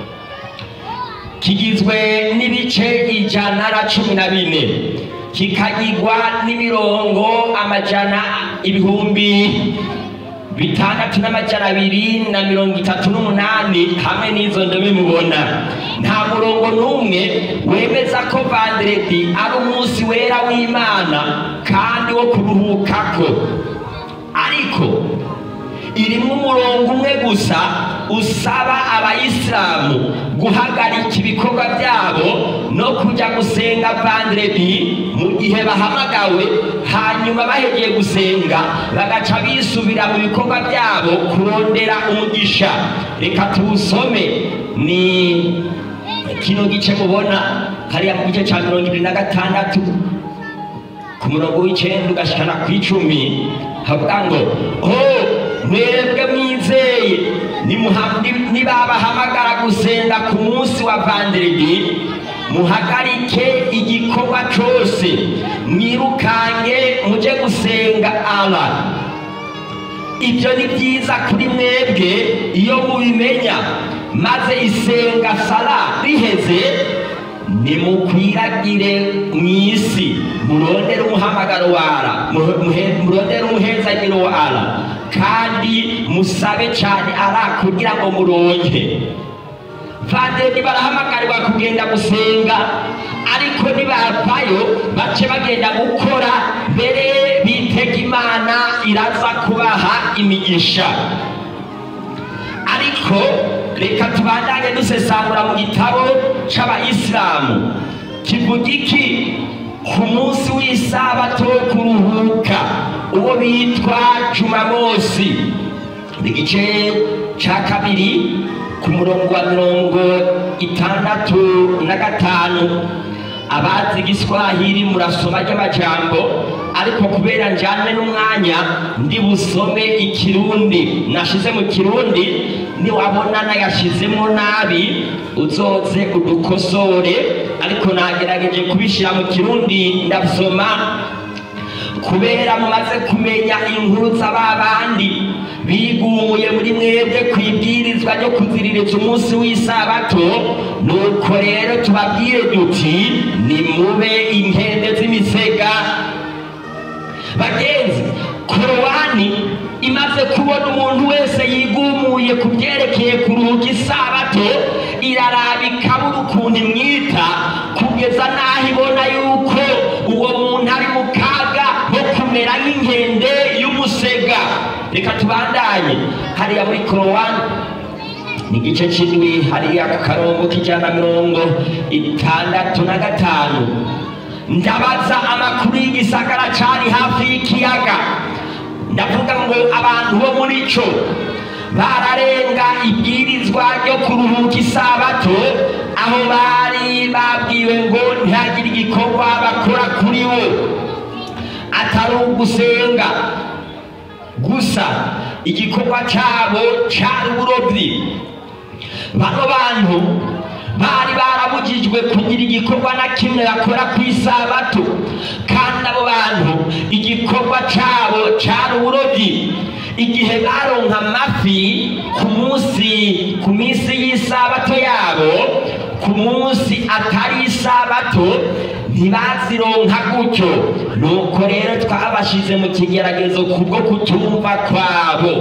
kigizwe n'ibice ijana na cumi na bine kikagirwa n'imirongo amajana ibihumbi bitandatu n'amajana abiri na mirongo itatu n'umunani hamwe n'izo ndome mubona nta murongo n'umwe wemeza ko vanderedi ari umunsi wera w'imana kandi wo kuruhukako ariko irimo umurongo umwe gusa usaba abayisilamu guhagarika ibikorwa byabo no kujya gusenga vanderedi mu gihe bahamagawe hanyuma bahegeye gusenga bagaca bisubira mu bikorwa byabo kurondera umugisha reka tuwusome ni kino gice mubona hariya mu gice cya mirongo ibiri na gatandatu ku murongo w'icyenda ugashikana ku icumi havuga ngo oh mwebwe mwizeye nimuha- ni- nibabahamagara gusenga ku munsi wa vanderedi muhagarike igikorwa cyose mwirukange muje gusenga ala ibyo ni byiza kuri mwebwe iyo mubimenya maze isenga sara riheze nimukwiragire mu isi murondere umuhamagaro wara muhe- muhe- murondere umuhezagiro wara kandi musabe cyane ara kugira ngo muronke vadeni barahamagarirwa kugenda gusenga ariko nibavayo bace bagenda gukora mbere bitega imana iraza kubaha imigisha ariko reka tubandanye dusesangura mu gitabo c'abayisilamu kivuga iki ku munsi w'isabato wo kuruhuka uwo bitwa jumamosi igice ca kabiri ku murongo wa mirongo itandatu na gatanu abazi igiswahili murasoma ry'amajambo ariko kubera njyane n'umwanya ndi busome ikirundi nashize mu kirundi niwabona nayashizemo nabi uzoze udukosore ariko nagerageje kubishyira mu kirundi ndasoma kubera mumaze kumenya inkuru z'ababandi bigumuye muri mwebwe ku ibwirizwa ryo kuziririza umunsi w'isabato nuko rero tubabwire duti nimube inkende z'imisega bagenzi korowani imaze kubona umuntu wese yigumuye ku byerekeye kuruhuka isabato iraraba ikabura ukuntu imwita kugeza n'aho ibona yuko uwo muntu ari mu kaga ko kumera nk'inkende y'umusega reka tubandanye hariya muri korowani ni igice cy'indwi hariya ku karongo k'ijana na mirongo itandatu na gatanu ndabaza amakuru y'igisagara cyari hafi y'ikiyaga ndavuga ngo abantu bo muri cyo bararenga ibwirizwa ryo kuruhuka isabato aho bari babwiwe ngo ntihagire igikorwa bakora kuri we atari ugusenga gusa igikorwa cyabo cyari uburobyi bano bantu bari barabujijwe kugira igikorwa na kimwe bakora ku isabato kandi abo bantu igikorwa cyabo cyari uburobyi igihe baronka amafi ku munsi ku minsi y'isabato yabo ku munsi atari isabato ntibazironka gutyo nuko rero twabashize mu kigeragezo kubwo kutumva kwabo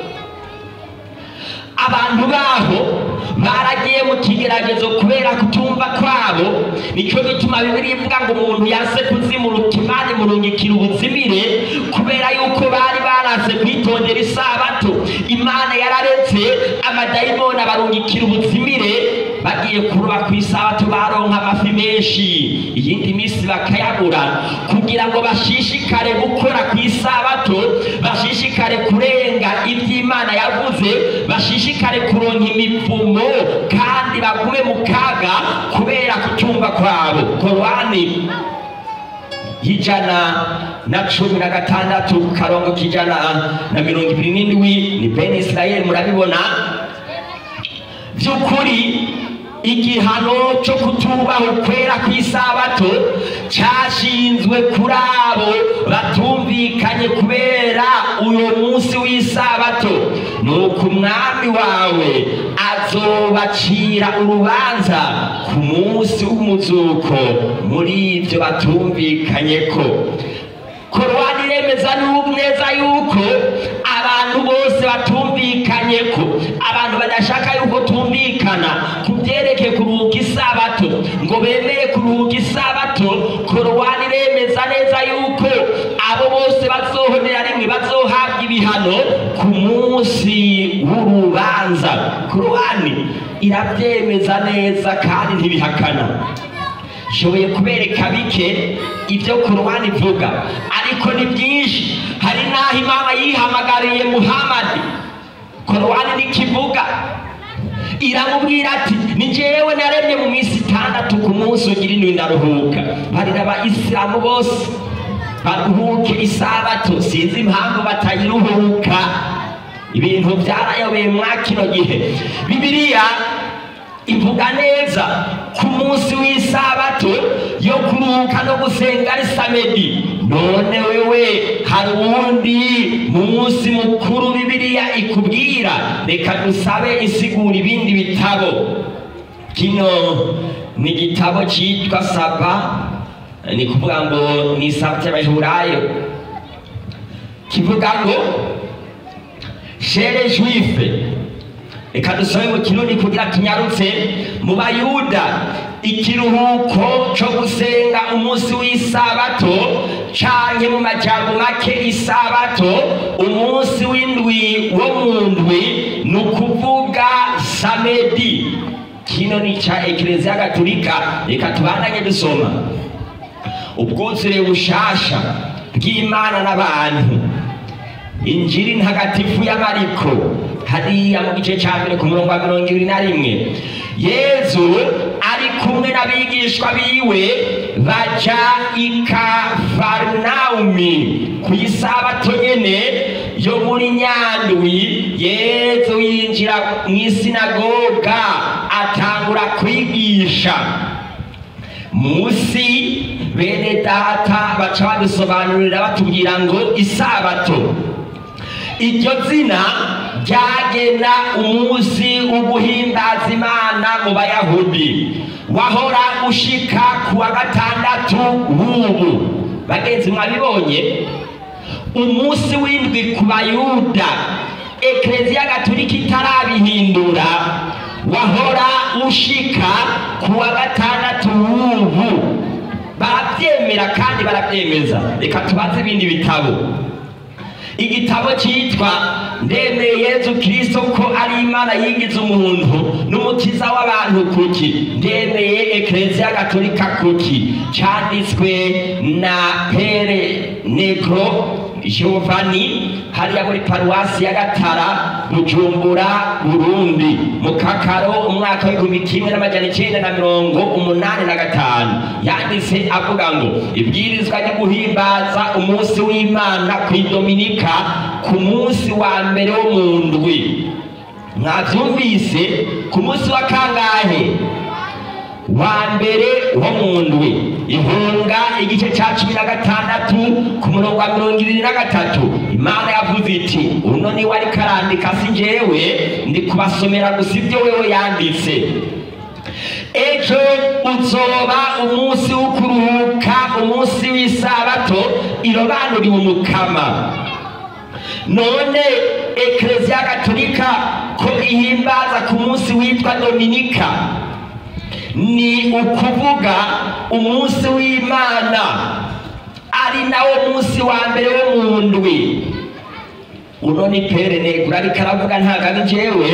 abantu baho baragiye mu kigeragezo kubera kutumva kwabo nicyo gituma bibiri ivuga ngo umuntu yase kuzimuruka imana imurungikira ubuzimire kubera yuko bari baraze kwitondera isabato imana yararetse amadayimoni abarungikira ubuzimire bagiye kuroba ku isabato baronka amafi menshi iyindi minsi bakayabura kugira ngo bashishikare gukora ku isabato bashishikare kurenga iby'imana yavuze bashishikare kuronka imivumo kandi bagume mu kaga kubera kucyumva kwabo korani y'ijana na cumi na gatandatu karongo k'ijana na mirongo ibiri n'indwi ni bene isirayeli murabibona by'ukuri igihano cyo kutubaha ukwera ku isabato cyashinzwe kuri abo batumvikanye kubera uyu munsi w'isabato nuko umwami wawe azobacira urubanza ku munsi w'umuzuko muri ibyo batumvikanye ko korowani iremeza neza yuko abantu bose batumvikanye ko abantu badashaka yuko tumvikana ku byerekeye kuruhuka isabato ngo bemeye kuruhuka isabato korowani iremeza neza yuko abo bose bazohonera rimwe bazohabwa ibihano ku munsi w'urubanza korowani irabyemeza neza kandi ntibihakana nshoboye kubereka bike ibyo korowani ivuga ariko ni byinshi hari n'aho imana yihamagariye muhamadi korowani ntikivuga iramubwira ati ni njyewe naremye mu minsi itandatu ku munsi ugira indwi ndaruhuka barira abayisilamu bose baruhuke isabato sinzi impamvu batayiruhuka ibintu byarayobeye mwa kino gihe bibiliya ivuga neza ku munsi w'isabato yo kuruhuka no gusenga ari samedi none wewe hari uwundi munsi mukuru bibiliya ikubwira reka dusabe isigura ibindi bitabo kino ni igitabo cyitwa saba ni kuvuga ngo ni isaba cy'abahurayo kivuga ngo shere juife reka dusome mu kirundi kugira tunyarutse mu bayuda ikiruhuko cyo gusenga umunsi w'isabato canke mu majambo make isabato umunsi w'indwi wo mu ndwi ni ukuvuga samedi kino ni ca ekereziya gatolika reka tubandanye dusoma ubwuzure bushasha bw'imana n'abantu injiri ntagatifu y'amariko hariya mu gice cya mbere ku murongo wa mirongo ibiri na rimwe yezu ari kumwe n'abigishwa biwe baja i kafarinawumi ku isabato nyene yo muri nyandwi yezu yinjira mu isinagoga atangura kwigisha musi bene data baca badusobanurira batubwira ngo isabato iryo zina ryagena umunsi wo guhimbaza imana mu bayahudi wahora ushika ku wa gatandatu w'ubu bagenzi mwabibonye umunsi w'indwi ku bayuda ekereziya gatolika itarabihindura wahora ushika ku wa gatandatu w'ubu barabyemera kandi barabyemeza reka tubaze ibindi bitabo igitabo cyitwa ndemeye yezu kirisito ko ari imana yigize umuntu n'umukiza w'abantu kuki ndemeye ekereziya gatolika kuki cyanditswe na pere negro jovani hariya muri paruwasi ya gatara bujumbura burundi mu kakaro umwaka w'igihumbi kimwe n'amajana icenda na mirongo umunani na gatanu yanditse avuga ngo ibwirizwa ryo guhimbaza umunsi w'imana ku idominika ku munsi wa mbere wo mu ndwi mwavyumvise ku munsi wa kangahe wa mbere wo mu ndwi ihunga igice ca cumi na gatandatu ku murongo wa mirongo ibiri na gatatu imana yavuze iti uno niwe ariko arandika si jewe ndi kubasomera gusa ibyo wewe yanditse ejo uzoba umunsi wo kuruhuka umunsi w'isabato irobanuriwe umukama none ekereziya gatolika ko ihimbaza ku munsi witwa dominika ni ukuvuga umunsi w'imana ari nawo munsi wa mbere wo mu ndwi uno ni pere negura ariko aravuga ntabwo ari jewe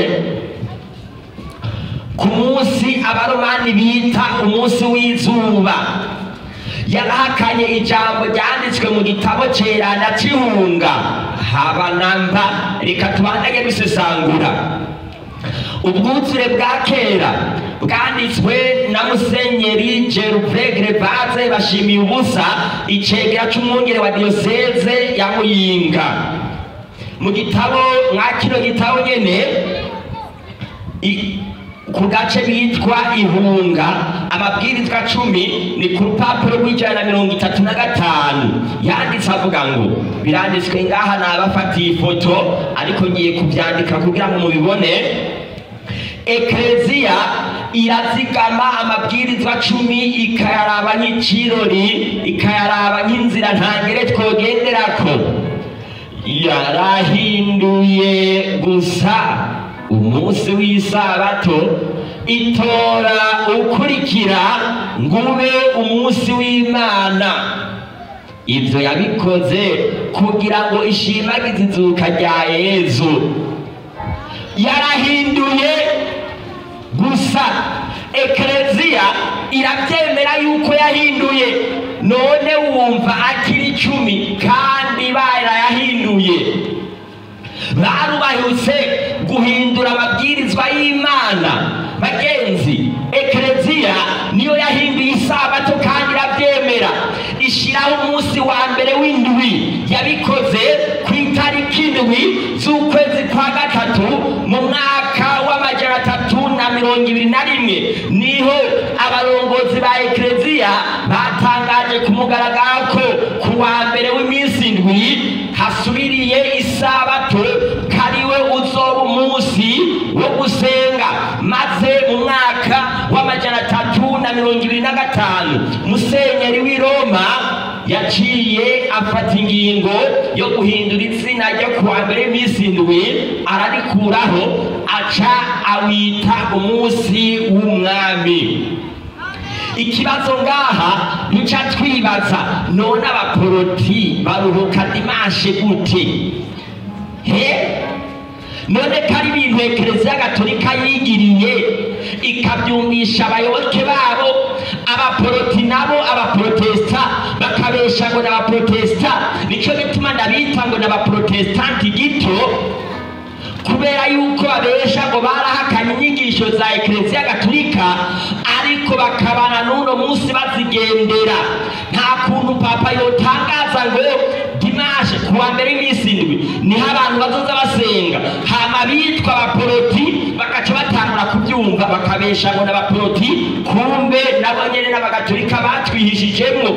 ku munsi abaromani bita umunsi w'izuba yarahakanye ijambo ryanditswe mu gitabo cerana c'ihunga haba namba reka tubandage dusesangura ubwuzure bwa kera bwanditswe na musenyeri geruvegre baze bashimiye ubusa icegera c'umwungere wa diyoseze ya muyinga mu gitabo mwa kino gitabo nyene i- ku gace bitwa ihunga amabwirizwa cumi ni ku rupapuro rw'ijana na mirongo itatu na gatanu yanditse avuga ngo biranditswe ngaha nabafatiye ifoto ariko ngiye kubyandika kugira ngo mubibone ekereziya irazigama amabwirizwa cumi ikayaraba nk'ikirori ikayaraba nk'inzira ntangere twogenderako yarahinduye gusa umunsi w'isabato itora ukurikira ngo ube umunsi w'imana ibyo yabikoze kugira ngo ishimagize izuka rya yezu yarahinduye gusa ekereziya irabyemera yuko yahinduye none wumva akiri icumi kandi barayahinduye barubahutse guhindura amabwirizwa y'imana bagenzi ekereziya niyo yahinduye isabato kandi irabyemera ishyiraho umunsi wa mbere w'indwi yabikoze ku itariki indwi z'ukwezi kwa gatatu mu mwaka w'amajana atatu na mirongo ibiri na rimwe niho abarongozi ba ekereziya batangaje ku mugaragaro ko ku wa mbere w'iminsi indwi hasubiriye isabato kariwe uzoba umunsi wo gusenga maze mu mwaka w'amajana atatu na mirongo ibiri na gatanu musenyeri w'i roma yaciye afata ingingo yo guhindura izina ryo ku wa mbere w'iminsi indwi ararikuraho aca awita umunsi w'umwami ikibazo ngaha duca twibaza none abaporoti baruhuka dimashe gute he none ko ari ibintu ekereziya gatolika yigiriye ikabyumvisha abayoboke babo abaporoti nabo abaporotesita bakabesha ngo ni abaporotesita nicyo bituma ndabita ngo ni abaporotesitanti gito kubera yuko babesha ngo barahakanye inyigisho za ekereziya gatolika ariko bakabana n'uno munsi bazigendera nta kuntu papa yotangaza ngo dimashe ku wa mbere w'iminsi indwi niho abantu bazoza basenga hama bitwa abaporoti bagaca batangura kubyumva bakabesha ngo ni abaporoti kumbe nabo nyene n'abagatolika batwihishijemwo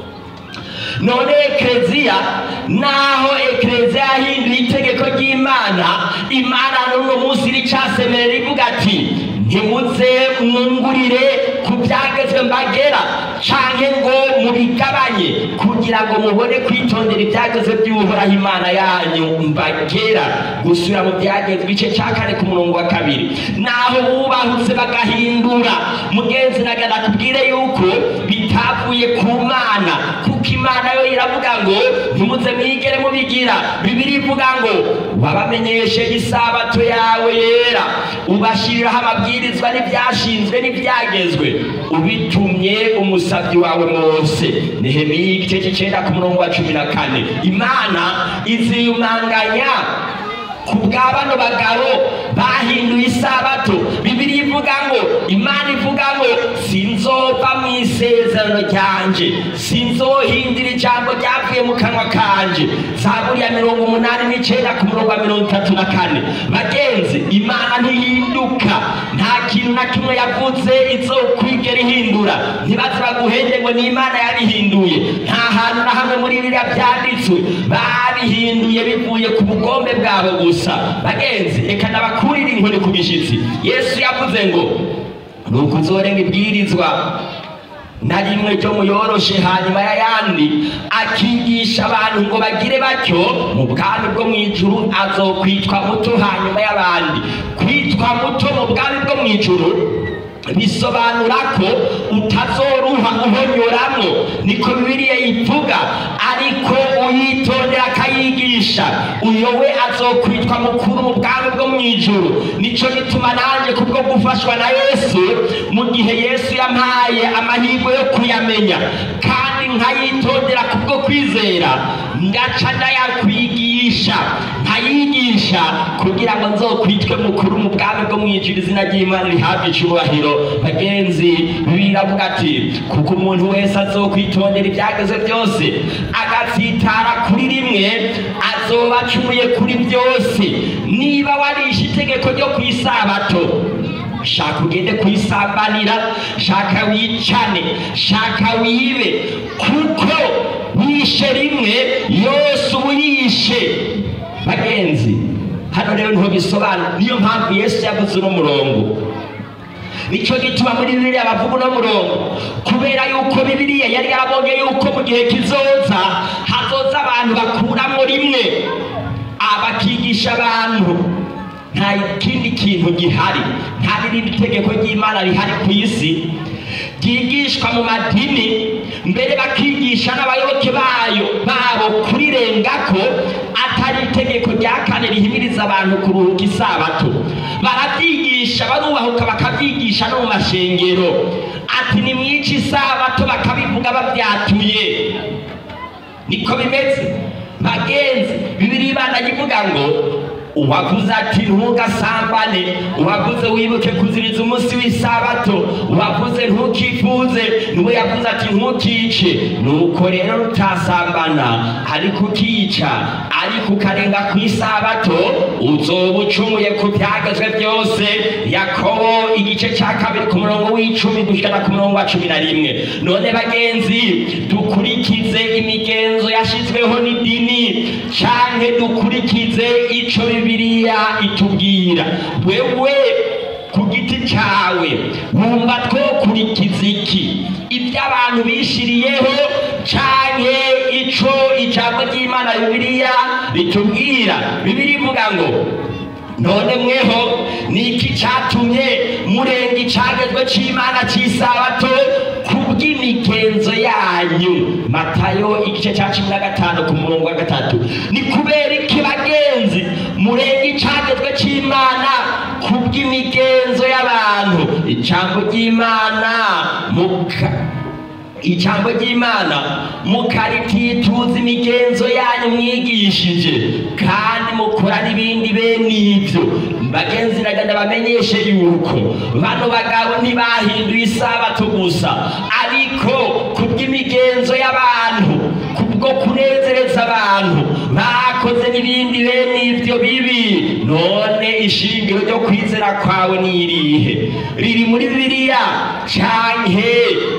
none ekereziya naho ekereziya yahinduye itegeko ry'imana imana n'uno munsi ricasemerera ivuga ati ntimuze mwungurire ku byagezwe mbagera canke ngo mubigabanye kugira ngo mubone kwitondera ibyagezwe by'uhoraho imana yanyu mbagera gusubira mu byagezwe igice cya kane ku murongo wa kabiri naho bubahutse bagahindura mugenzi nagana kubwire yuko bitavuye ku mana kuko imana imana yo iravuga ngo ntimuze mwigere mubigira bibiri ivuga ngo wabamenyeshe isabato yawe yera ubashiriraho amabwirizwa n'ibyashinzwe n'ibyagezwe ubitumye umusabyi wawe mose nehemiya igice cy'icenda ku murongo wa cumi na kane imana iziyumanganya ku bwa bano bagabo bahinduye isabato bibiri ivuga ngo imana ivuga ngo sinzova mu isezerano ryanje sinzohindura ijambo ryavuye mu kanwa kanje zaburi ya mirongo umunani n'icenda ku murongo wa mirongo itatu na kane bagenzi imana ntihinduka nta kintu na kimwe yavuze izokwigera ihindura ntibaze baguhende ngo ni imana yabihinduye nta hantu na hamwe muri biriya byanditswe babihinduye bivuye ku bugombe bwabo gusa bagenzi reka nabakurire inkoni ku gishyitsi yesu yavuze ngo ni ukuzorenga ibwirizwa na rimwe ryo muyoroshe hanyuma y'ayandi akigisha abantu ngo bagire batyo mu bwami bwo mu ijuru azokwitwa muto hanyuma y'abandi kwitwa muto mu bwami bwo mu ijuru bisobanura ko utazoruha uhonyoramwo niko bibiliya ivuga ariko uyitondera akayigisha uyo we azokwitwa mukuru mu bwami bwo mu ijuru nico gituma nanjye kubwo gufashwa na yesu mu gihe yesu yampaye amahirwe yo kuyamenya kandi nkayitondera kubwo kwizera ngaca ndayakwigisha nkayigisha kugira ngo nzokwitwe mukuru mu bwami bwo mu ijuru izina ry'imana rihabwe icubahiro bagenzi biravuga ati kuko umuntu wese azokwitondera ibyageze byose agatsitara kuri rimwe azoba acumuye kuri byose niba warishe itegeko ryo ku isabato shaka ugende kuyisambanira shaka wicane shaka wibe kuko wishe rimwe yose uba uyishe bagenzi hano rero niho bisobanura niyo mpamvu yesu yavuze uno murongo nicyo gituma muri bibiliya bavuga uno murongo kubera yuko bibiliya yari yarabonye yuko mu gihe kizoza hazoza abantu bakuramo rimwe abakigisha abantu nta kindi kintu gihari nta n'irindi tegeko ry'imana rihari ku isi ryigishwa mu madini mbere bakigisha n'abayoboke bayo babo kurirengako atari itegeko rya kane rihimiriza abantu kuruhuka isabato barabyigisha barubahuka bakabyigisha no mu mashengero ati nimwice isabato bakabivuga babyatuye niko bimeze bagenzi bibiri ibana ivuga ngo uwavuze ati ntugasambane uwavuze wibuke kuziriza umunsi w'isabato uwavuze ntukifuze niwe yavuze ati ntukice nuko rero rutasambana ariko ukica ariko ukarenga ku isabato uzoba ucumuye ku byagezwe byose yakobo igice cya kabiri ku murongo w'icumi gushyira ku murongo wa cumi na rimwe none bagenzi dukurikize imigenzo yashyizweho n'idini canke dukurikize ico bibiliya itubwira wewe ku giti cawe wumva twokurikiza iki ibyo abantu bishiriyeho canke ico ijambo ry'imana bibiliya ritubwira bibiri ivuga ngo none mweho ni iki catumye murenga icagezwe c'imana c'isabato kubw'imigenzo yanyu matayo igice cya cumi na gatanu ku murongo wa gatatu ni kubera iki bagenzi murenga icagezwe c'imana kubw'imigenzo y'abantu ijambo ry'imana muka ijambo ry'imana mukaritituza imigenzo yanyu mwigishije kandi mukora n'ibindi bene ibyo bagenzi nagenda bamenyeshe yuko bano bagabo ntibahinduye isabato gusa ariko kubw'imigenzo y'abantu kubwo kunezereza abantu bakoze n'ibindi bene ibyo bibi none ishingiro ryo kwizera kwawe ni irihe riri muri bibiliya canke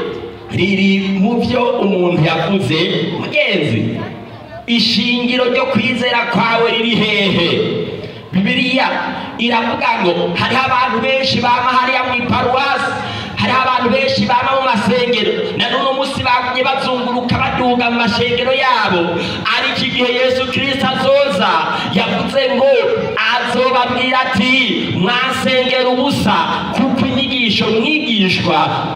riri mu byo umuntu yavuze mugenzi ishingiro ryo kwizera kwawe riri hehe bibiliya iravuga ngo hariho abantu benshi bama hariya mu iparuwasi hariho abantu benshi bama mu masengero na n'uno munsi bagumye bazunguruka baduga mu mashengero yabo ariko igihe yesu kirisito azoza yavuze ngo azobabwira ati mwasengera ubusa kuko inyigisho mwigishwa ari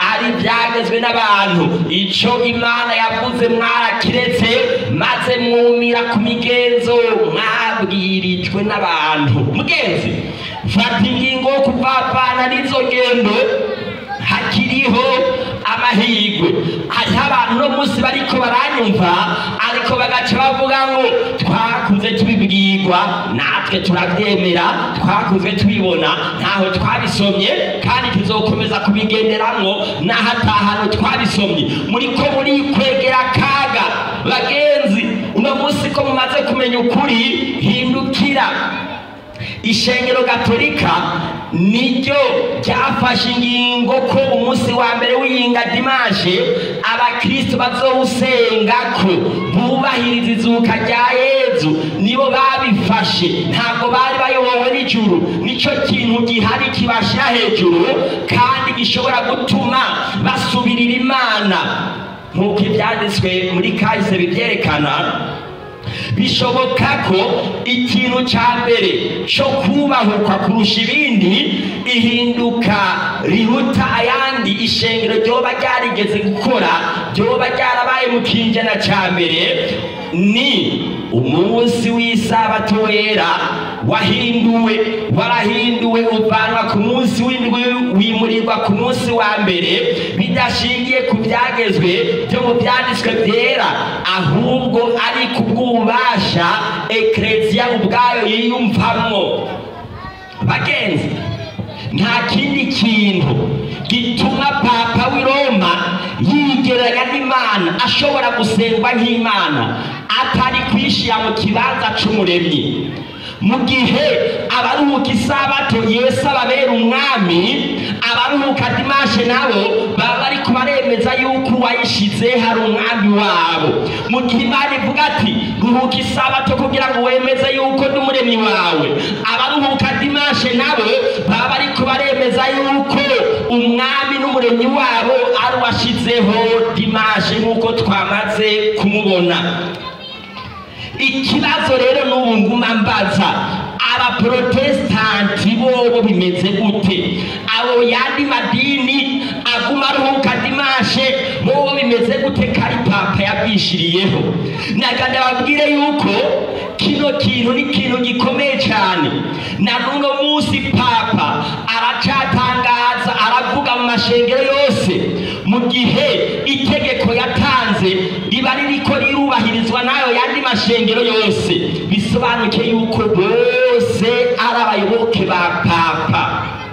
ibyagezwe n'abantu icyo imana yavuze mwarakiretse maze mwumira ku migenzo mwabwirijwe n'abantu mugenzi fata ingingo yo kuvavana n'izo ngendo hakiriho amahirwe hariho abantu uno munsi bariko baranyumva ariko bagaca bavuga ngo twakuze tubibwirwa natwe turabyemera twakuze tubibona ntaho twabisomye kandi tuzokomeza kubigenderamwo n'aho atahano twabisomye muriko murikwegera akaga bagenzi uno munsi ko mumaze kumenya ukuri hindukira ishengero gatolika niryo ryafashe ingingo ko umunsi wa mbere w'iyinga dimashe abakristo bazowusengako bubahiriza izuka rya yezu nibo babifashe ntabwo bari bayobowe n'ijuru nicyo kintu gihari kibashira hejuru kandi gishobora gutuma basubirira imana nk'uko ibyanditswe muri kahise bibyerekana bishoboka ko ikintu cya mbere cyo kubahukwa kurusha ibindi ihinduka riruta ayandi ishengero ryoba ryarigeze gukora ryoba ryarabaye mu kinjana cya mbere ni umunsi w'isabato wera wahinduwe warahinduwe uvanwa ku munsi w'indwi wimurirwa ku munsi wa mbere bidashingiye ku byagezwe byo mu byanditswe byera ahubwo ari ku bw'ububasha ekereziya ubwayo yiyumvamo bagenzi nta kindi kintu gituma papa w'i roma yigeranya n'imana ashobora gusengwa nk'imana atari kwishyira mu kibanza cy'umuremyi mu gihe abaruhuka isabato yesu ababera umwami abaruhuka dimashe nabo baba bari kubaremeza yuko uwayishize hari umwami wabo mu gihe imana ivuga ati ruhuka isabato kugira ngo wemeze yuko ndi umuremyi wawe abaruhuka dimashe nabo baba bari kubaremeza yuko umwami n'umuremyi wabo ari uwashyizeho dimashe nk'uko twamaze kumubona ikibazo rero n'ubu nguma mbaza abaprotesitanti bobo bimeze gute abo yandi madini aguma aruhuka dimashe bobo bimeze gute kari papa yabwishiriyeho naga ndababwire yuko kino kintu ni ikintu gikomeye cyane na n'uno munsi papa aracatangaza aravuga mu mashengero yose mu gihe itegeko yatanze riba ririko rirubahirizwa n'ayo yandi mashengero yose bisobanuke yuko bose ari abayoboke ba papa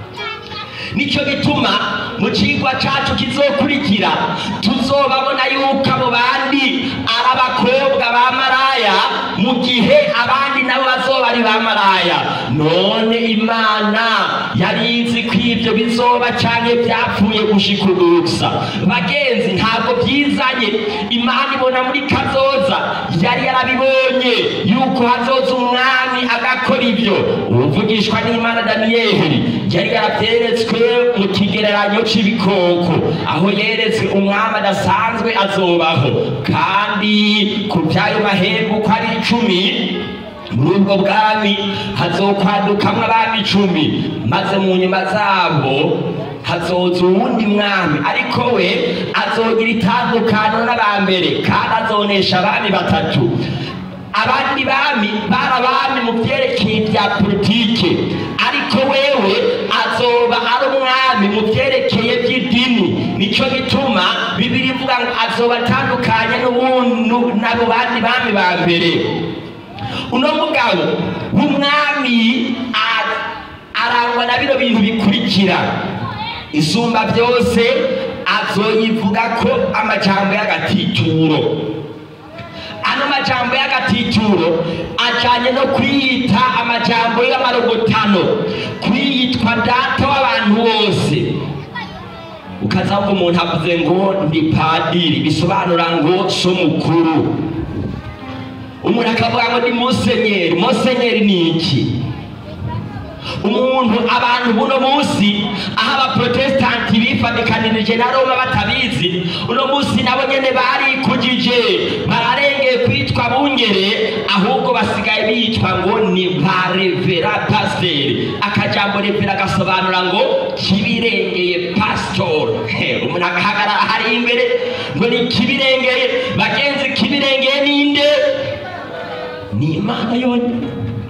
nicyo gituma mu kigwa cacu kizokurikira tuzobabona yuko abo bandi ari abakobwa ba maraya mu gihe abandi nabo bazoba ari ba maraya none imana yari izi ko ibyo bizoba canke byapfuye gushika ubu gusa bagenzi ntabwo byizanye imana ibona muri kazoza yari yarabibonye yuko hazoza umwami agakora ibyo uvugishwa n'imana daniyeli yari yarabyeretswe mu kigereranyo c'ibikoko aho yeretswe umwami adasanzwe azobaho kandi ku by'ayo mahembe uko ari icumi muri ubwo bwami hazokwadukamwo abami icumi maze mu nyuma zabo hazoza uwundi mwami ariko we azogira itandukano n'abambere kandi azonesha abami batatu abandi bami bari abami mu byerekeye bya politike ariko wewe azoba ari umwami mu byerekeye by'idini nicyo gituma bibiri ivuga ngo azoba atandukanye n'ubu- n'abo bandi bami ba mbere uno mugabo w'umwami a- arangwa na bino bintu bikurikira isumba byose azoyivuga ko amajambo y'agatituro ano majambo y'agatituro ajanye no kwiyita amajambo y'amarogotano kwiyitwa data w'abantu bose ukaza ngo umuntu avuze ngo ndi padiri bisobanura ngo so mukuru umuntu akavuga ngo ndi musenyeri musenyeri ni iki umuntu abantu buno munsi aho abaprotesitanti bifadikanirije na roma batabizi uno munsi nabo nyene barikujije bararengeye kwitwa bungere ahubwo basigaye bitwa ngo ni ba revera pasiteri akajambo revera gasobanura ngo kibirengeye pasitori umuntu agahagarara ni imana yonyine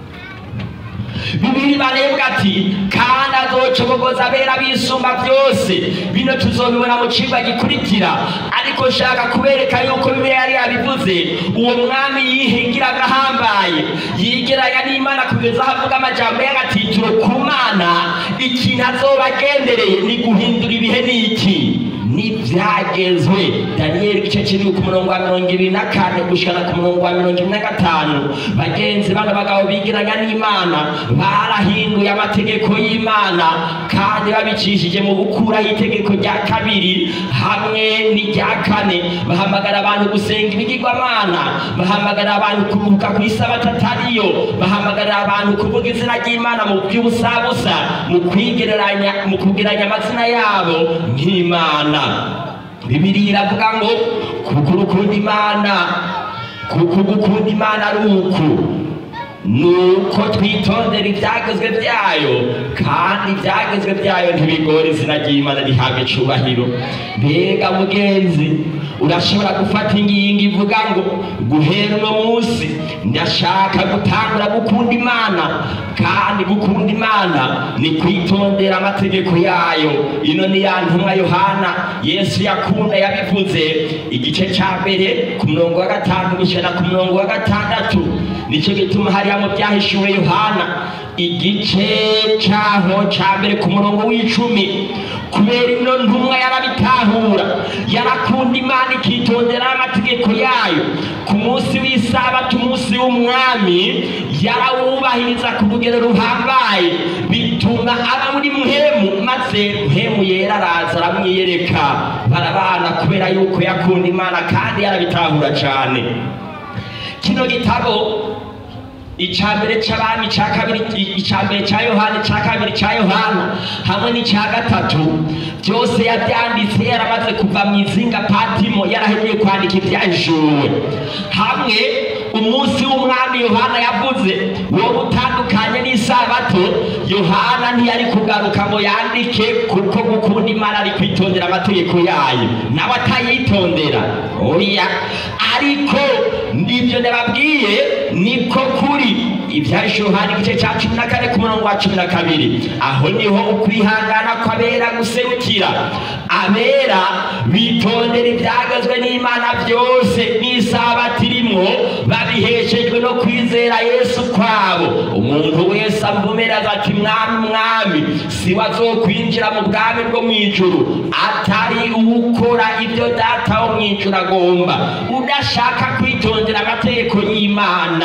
bibiri barebwa ati kandi azocobogoza abera bisumba byose bino tuzobibona mu cigwa gikurikira ariko nshaka kubereka yuko bibiliya yari yabivuze uwo mwami yihingira agahambaye yigeranya n'imana kugeza aho avuga amajambo y'agatitiro ku mana ikintu azoba agendereye ni guhindura ibihe n'iki n'ibyagezwe daniyeli igice kiri ku murongo wa mirongo ibiri na kane gushikana ku murongo wa mirongo ibiri na gatanu bagenzi bano bagabo bigiranya n'imana barahinduye amategeko y'imana kandi babicishije mu gukuraho itegeko rya kabiri hamwe n'irya kane bahamagara abantu gusenga ibigirwamana bahamagara abantu kuruhuka ku isabato atariyo bahamagara abantu kuvuga izina ry'imana mu by'ubusabusa mu kwigereranya mu kugeranya amazina yabo nk'imana bibiri iravuga ngo kuko urukunda imana kuko gukunda imana ari uku nuko twitondera ibyagezwe byayo kandi ibyagezwe byayo ntibigora izina ry'imana rihabwa icubahiro mbega mugenzi urashobora gufata ingingo ivuga ngo guhera uno munsi ndashaka gutangura gukunda imana kandi gukunda imana ni kwitondera amategeko yayo ino ni ya ntumwa yohana yesu yakunda yabivuze igice cya mbere ku murongo wa gatanu gushyira ku murongo wa gatandatu nicyo gituma hariya mu byahishuwe yohana igice cyaho cya mbere ku murongo w'icumi kubera ino ntumwa yarabitahura yarakunda imana ikitondera amategeko yayo ku munsi w'isabato umunsi w'umwami yarawubahiriza ku rugero ruhambaye bituma aba muri muhemu maze muhemu yera araza aramwiyereka barabana kubera yuko yakunda imana kandi yarabitahura cyane kino gitabo icya mbere cy'abami icya kabiri icya mbere cya yohana icya kabiri cya yohana hamwe n'icya gatatu byose yabyanditse yaramaze kuva mu izinga patimo yarahegeye kwandika ibyahishuwe hamwe umunsi w'umwami yohana yavuze wo gutandukanye n'isabato yohana ntiyari kugaruka ngo yandike kuko gukunda imana ari kwitondera amategeko yayo nawe atayitondera oya ariko nibyo ndababwiye niko kuri ibyahishe yohana igice cya cumi na kane ku murongo wa cumi na kabiri aho niho ukwihangana kw'abera guserukira abera bitondera ibyagazwe n'imana byose n'isabato irimwo babiheshejwe no kwizera yesu kwabo umuntu wese amvumeraza ati mwami mwami si we azokwinjira mu bwami bwo mu ijuru atari ukora ibyo data wo mu ijuru agomba udashaka kwitondera amategeko y'imana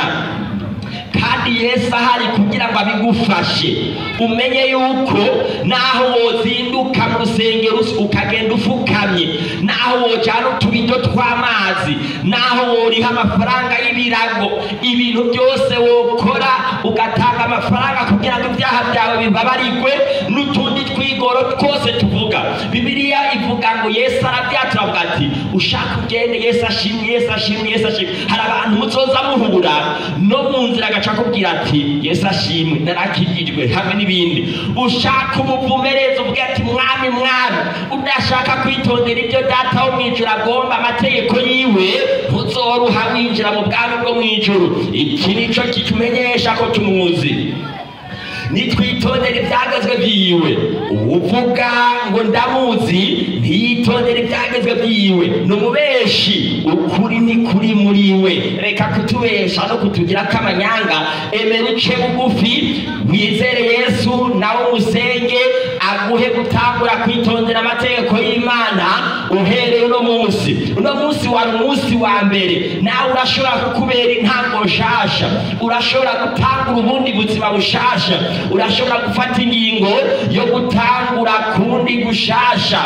kandi yesu ahari kugira ngo abigufashe umenye yuko naho wozinduka mu rusengero ukagenda ufukamye naho wojyana utubido tw'amazi naho woriha amafaranga y'ibirago ibintu byose wokora ugatanga amafaranga kugira ngo ibyaha byawe bibabarigwe n'utundi twigoro twose tuvuga bibiliya ivuga ngo yesu arabyatura avuga ati ushaka ugende yesu ashimwe yesu ashimwe yesu ashimwe hari abantu muzoza muhura no mu nzira agaca akubwira ati yesu ashimwe narakijijwe hamwe n'ibindi ushaka umuvumereza uvuga ati mwami mwami udashaka kwitondera ibyo data wo mu ijuru agomba amategeko yiwe ntuzoruha winjira mu bwami bwo mu ijuru iki nico kitumenyesha ko tumuzi nitwitondera ibyagezwe byiwe uvuga ngo ndamuzi ntiyitondere ibyagezwe byiwe ni umubeshi ukuri ni kuri muri we reka kutubesha no kutugira k'amanyanga emera uce bugufi wizere yesu nawe umusenge aguhe gutangura kwitondera amategeko y'imana uhereye uno munsi uno munsi wari umunsi wa mbere nawe urashobora kukubera intango nshasha urashobora gutangura ubundi buzima bushasha urashobora gufata ingingo yo gutangura kundi gushasha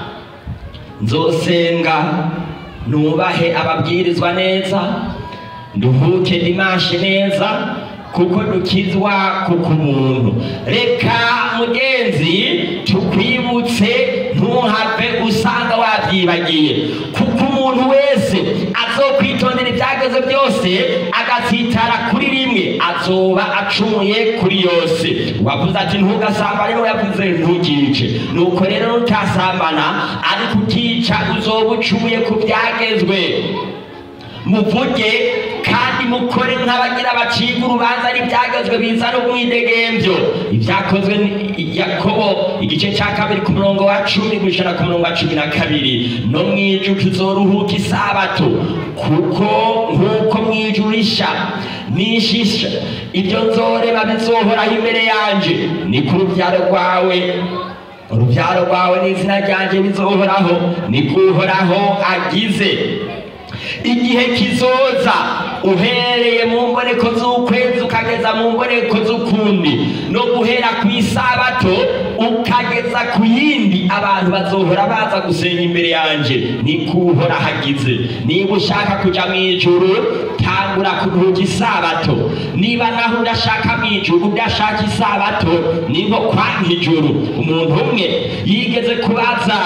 nzosenga nubahe ababwirizwa neza nduhuke dimashe neza kuko dukizwa kuko umuntu reka mugenzi tukwibutse ntuhave usanga wabyibagiye kuko umuntu wese azokwitondera ibyageze byose agatsitara kuri rimwe azoba acumuye kuri yose wavuze ati ntugasambane n'uwo yavuze ntukice nuko rero nutasambana ariko ukica uzoba ucumuye ku byagezwe muvuge kandi kandi mukore nk'abagira baciga urubanza n'ibyagezwe bizana umwidegemvyo ibyakozwe ni yakobo igice cya kabiri ku murongo wa cumi gushana ku murongo wa cumi na kabiri no mw'ijuru tuzoruhuka isabato kuko nk'uko mw'ijuru risha nishisha ibyo nzoreba bizohoraho imbere yanje ni ku rubyaro rwawe urubyaro rwawe n'izina ryanjye bizohoraho ni kuhoraho agize igihe kizoza uhereye mu mboneko z'ukwezi ukageza mu mboneko z'ukundi no guhera ku isabato ukageza ku yindi abantu bazohora baza gusenga imbere yanjye ni kuhora hagize niba ushaka kuja mu ijuru tangura kuruhuka isabato niba naho udashaka mu ijuru udashaka isabato ni nko kwanka ijuru umuntu umwe yigeze kubaza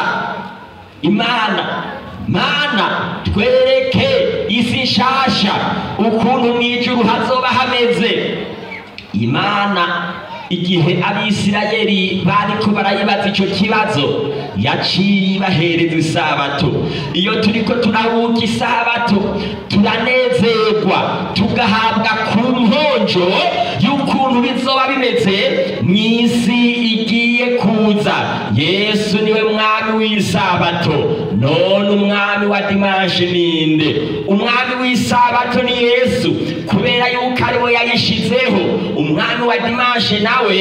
imana mana twereke isi nshasha ukuntu mu ijuru hazoba hameze imana igihe abisirayeli bariko barayibaza ico kibazo yaciye ibahereza isabato iyo turiko turahuka isabato turanezerwa tugahabwa ku nkonjo y'ukuntu bizoba bimeze mw'isi igiye kuza yesu niwe mwami w'isabato none umwami wa dimanshe ninde umwami w'isabato ni yesu kubera yuko ari we yayishizeho umwami wa dimanshe nawe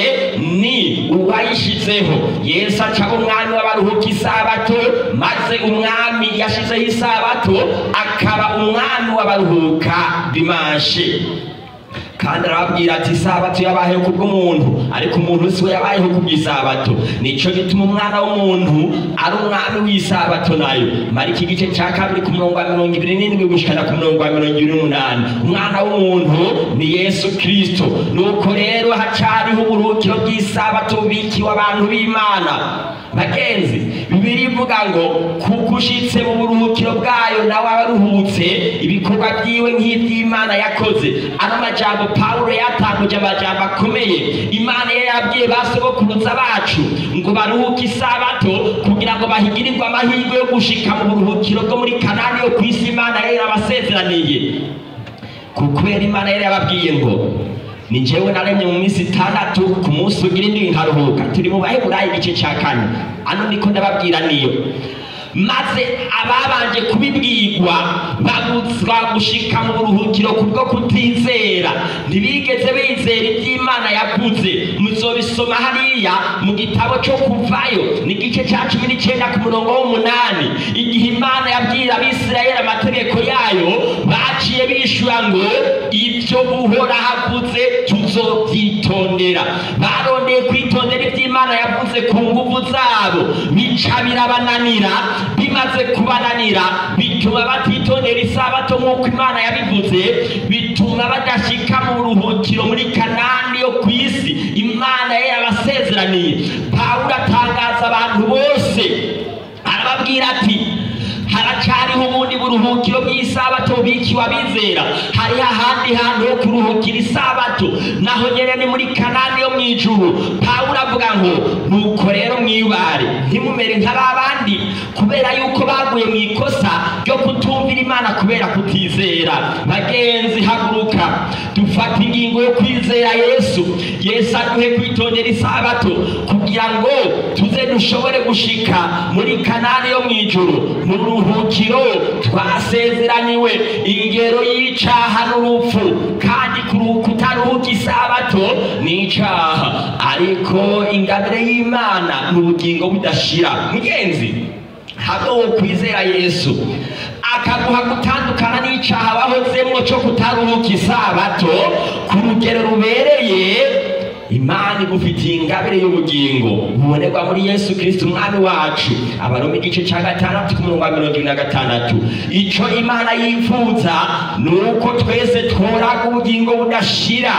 ni uwayishizeho yesu acaba umwami w'abaruhuka isabato maze umwami yashizeho isabato akaba umwami w'abaruhuka dimanshe kandi arababwira ati isabato yabayeho kubw'umuntu ariko umuntu si we yabayeho kubw'isabato nico gituma umwana w'umuntu ari umwami w'isabato nayo marika igice cya kabiri ku murongo wa mirongo ibiri n'indwi gushikana ku murongo wa mirongo ibiri n'umunani umwana w'umuntu ni yesu kristo nuko rero hacariho uburuhukiro bw'isabato bubikiwe abantu b'imana bagenzi bibiri ivuga ngo kuko ushitse mu buruhukiro bwayo nawe aruhutse ibikorwa byiwe nk'iby'imana yakoze ano majambo pawulo yatanguje amajambo akomeye imana yari yabwiye ba sogokuruza bacu ngo baruhuke isabato kugira ngo bahigirirwe amahirwe yo gushika mu buruhukiro bwo muri kanani yo ku isi imana yari yarabasezeraniye kubera imana yari yababwiye ngo ni njyewe naremye mu minsi itandatu ku munsi ugira indi nkaruhuka turi mu baheburayi igice cya kane ano niko ndababwira niyo maze ababanje kubibwirwa babuzwa gushika mu buruhukiro kubwo kutizera ntibigeze bizera iby'imana yavuze muzobisoma hariya mu gitabo cyo kuvayo ni igice cya cumi n'icyenda ku murongo w'umunani igihe imana yabwira abisirayeli amategeko yayo baciye bishyura ngo ibyo uhora havuze tuzobyitondera barondeye kwitondera iby'imana yavuze ku nguvu zabo bica birabananira bimaze kubananira bituma batitondera isabato nk'uko imana yabivuze bituma badashyika mu buruhukiro muri kanani yo ku isi imana yari yabasezeraniye pawulo atangaza abantu bose arababwira ati haracariho ubundi buruhukiro bw'isabato bubikiwe abizera hariho ahandi hantu ho kuruhukira isabato naho nyene ni muri kanani yo mu ijuru pawulo avuga ngo nuko rero mwibare ntimumere nk'ababandi kubera yuko baguye mu ikosa ryo kutumvira imana kubera kutizera bagenzi haguruka dufata ingingo yo kwizera yesu yesu aduhe kwitondera isabato kugira ngo tuze dushobore gushika muri kanani yo mu ijuru mu ruhukiro twasezeraniwe ingero y'icaha n'urupfu kandi kutaruhuka isabato ni icaha ariko ingabire y'imana ni ubugingo budashira mugenzi hamwe wo kwizera yesu akaguha gutandukana n'icaha wahozemwo cyo kutaruhuka isabato ku rugero rubereye imana igufitiye ingabire y'ubugingo bubonerwa muri yesu kirisiti umwami wacu abaroma igice cya gatandatu ku murongo wa mirongo ibiri na gatandatu icyo imana yifuza ni uko twese tworaga ubugingo budashira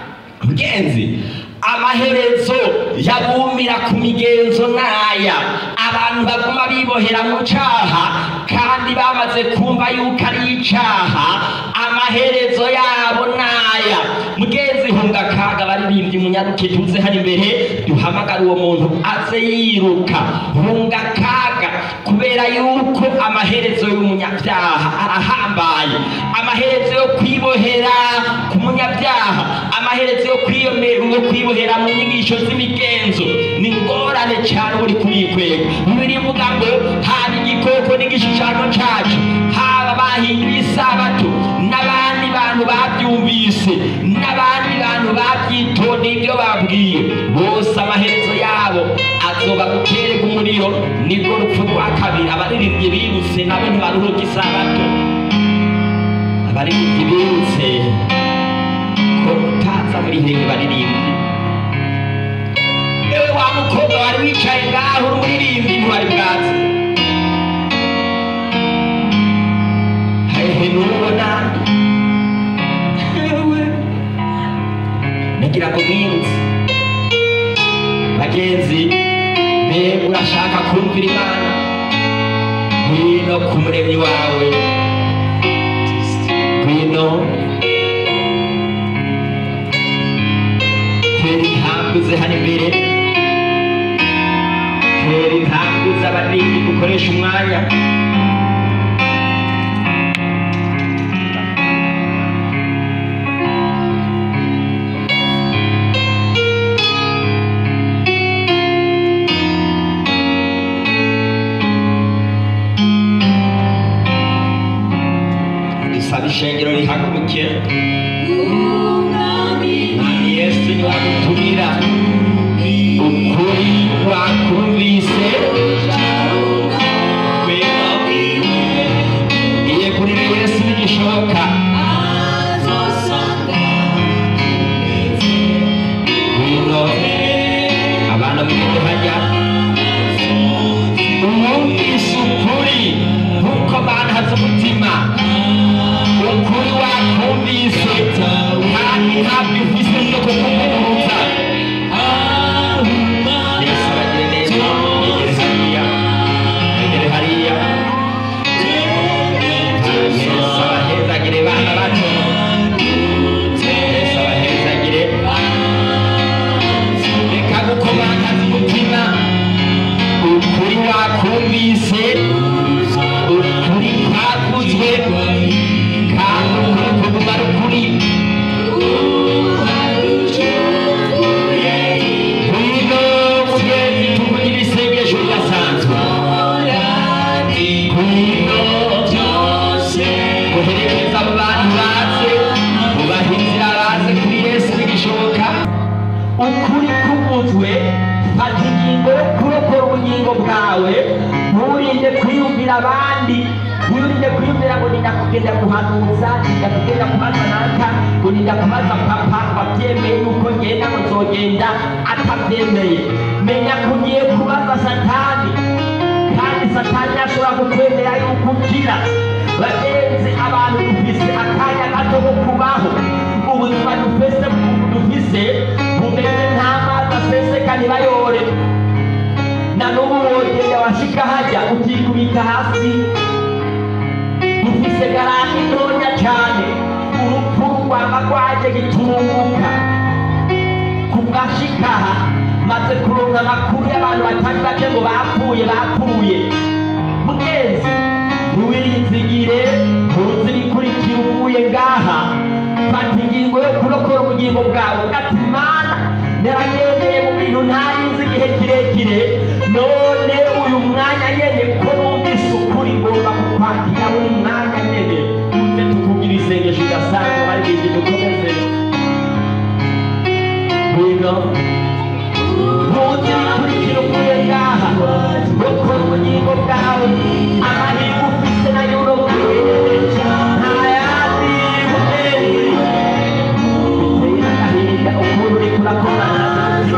mugenzi amaherezo yabumira ku migenzo n'aya abantu baguma bibohera mu caha kandi bamaze kumva yuko ari icaha amaherezo yabo n'aya mugenzi hunga kaga baririmbye umunyaruke tuze hano imbere duhamagara uwo muntu aze yiruka hunga kaga kubera kubera yuko amaherezo y'umunyabyaha arahambaye amaherezo yo kwibohera ku munyabyaha amaherezo yo kwiyome- yo kwibohera mu nyigisho z'imigenzo ni ngorane cyane uri kurikwega bibiri ivuga ngo haba igikoko n'igishushanyo cyacu haba bahinduye isabato n'abandi bantu babyumvise n'abandi bantu babyitondeye ibyo babwiye bose amaherezo yabo azoba gutereka umuriro nibwo rupfu rwa kabiri abaririmbyi birutse nabo ntibaruhuka isabato abaririmbyi birutse ko utaza muri hehe baririmbyi ewe wa mukobwa wari wicaye ngaho uri umuririmbyi ntiwari bwazi hehe nubona ewe nagira ngo mwirutse bagenzi mbega urashaka kumvira imana ngwino ku muremyi wawe ngwino tera intambwe ze hano imbere tera intambwe z'abanini gukoresha umwanya dusaba ishengero rihaguruke mwami yesu niwagutumira ukuri wakumvise ngwino iye kurira yesu bigishoboka ngwino abana mwende hajya uwumvise ukuri nkuko banhaze umutima ukuri wakumvise kandi ntabwo ufise no kukuvuguruza yesu aragire neza yegere hariya yegere hariya yesu abahezagire bana bato yesu abahezagire reka gukomangaza umutima ukuri wakumvise ukuri kwaguzwe kandi ukuri kuguma ari ukuri ngwino mugenzi tuvugira isengesho ridasanzwe ngwino guherekeza abo bantu baze ubaha inzira baze kuri yesu bigishoboka ukuri kuvuzwe fata ingingo yo kurokora ubugingo bwawe nturinde kwiyumvira abandi nturinde kwiyumvira ngo ninda kugenda guhanuza ninda kugenda kubaza naka ngo ninda kubaza papa wabyemeye yuko ngenda ngo nzogenda atabyemeye menya ko ugiye kubaza satani kandi satani ashobora kukwemera yuko ukira bagenzi abantu dufise akanya gato ko kubaho ubuzima dufise dufise bumeze nk'amazi aseseka ntibayore na n'ubu wogenda washika hajya ukikubita hasi dufise garanti ntonya cyane urupfu rwaba rwaje gitunguka kubwashikaha maze kuronka amakuru y'abantu batari bake ngo bapfuye bapfuye mugenzi ntiwirinzigire ntuzi ibikurikira uvuye ngaha fata ingingo yo kurokora ubugingo bwawe ugati mana naragendeye mu bintu ntarinzi igihe kirekire none uyu mwanya nyene ko numvise ukuri ngomba kukwakira buri mwanya nyene uze tukugira isengesho udasanzwe hari igihe dukomeze ngwino ntuzi ibikurikira uvuye ngaha rokora ubugingo bwawe amahirwe ufise nayo urokore nta yandi mugenzi biteye agahinda ukuntu uriko urakorana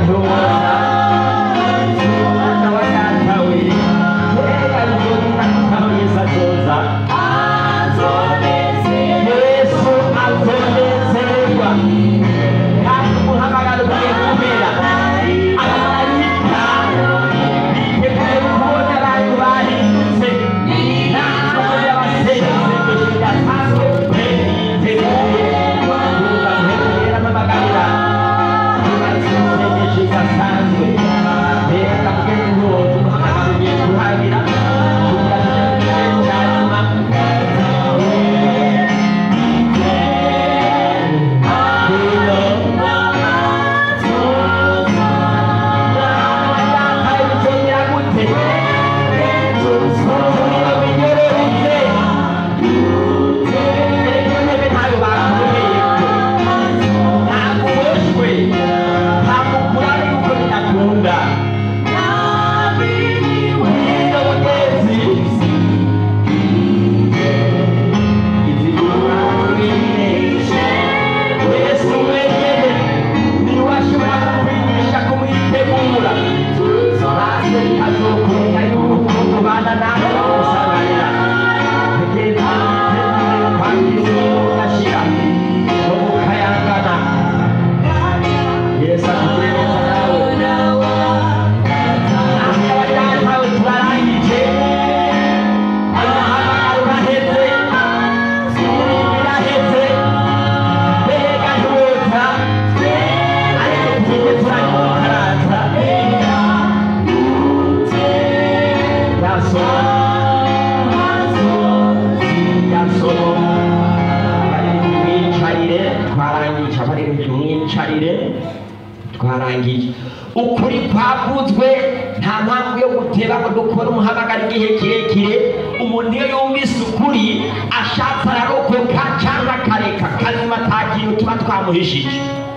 twarangije ukuri kwavuzwe nta mpamvu yo guteba ngo dukore umuhamagara igihe kirekire umuntu iyo yumvise ukuri ashatse ararokoka cyangwa akareka kazima nta kintu tuba twamuhishije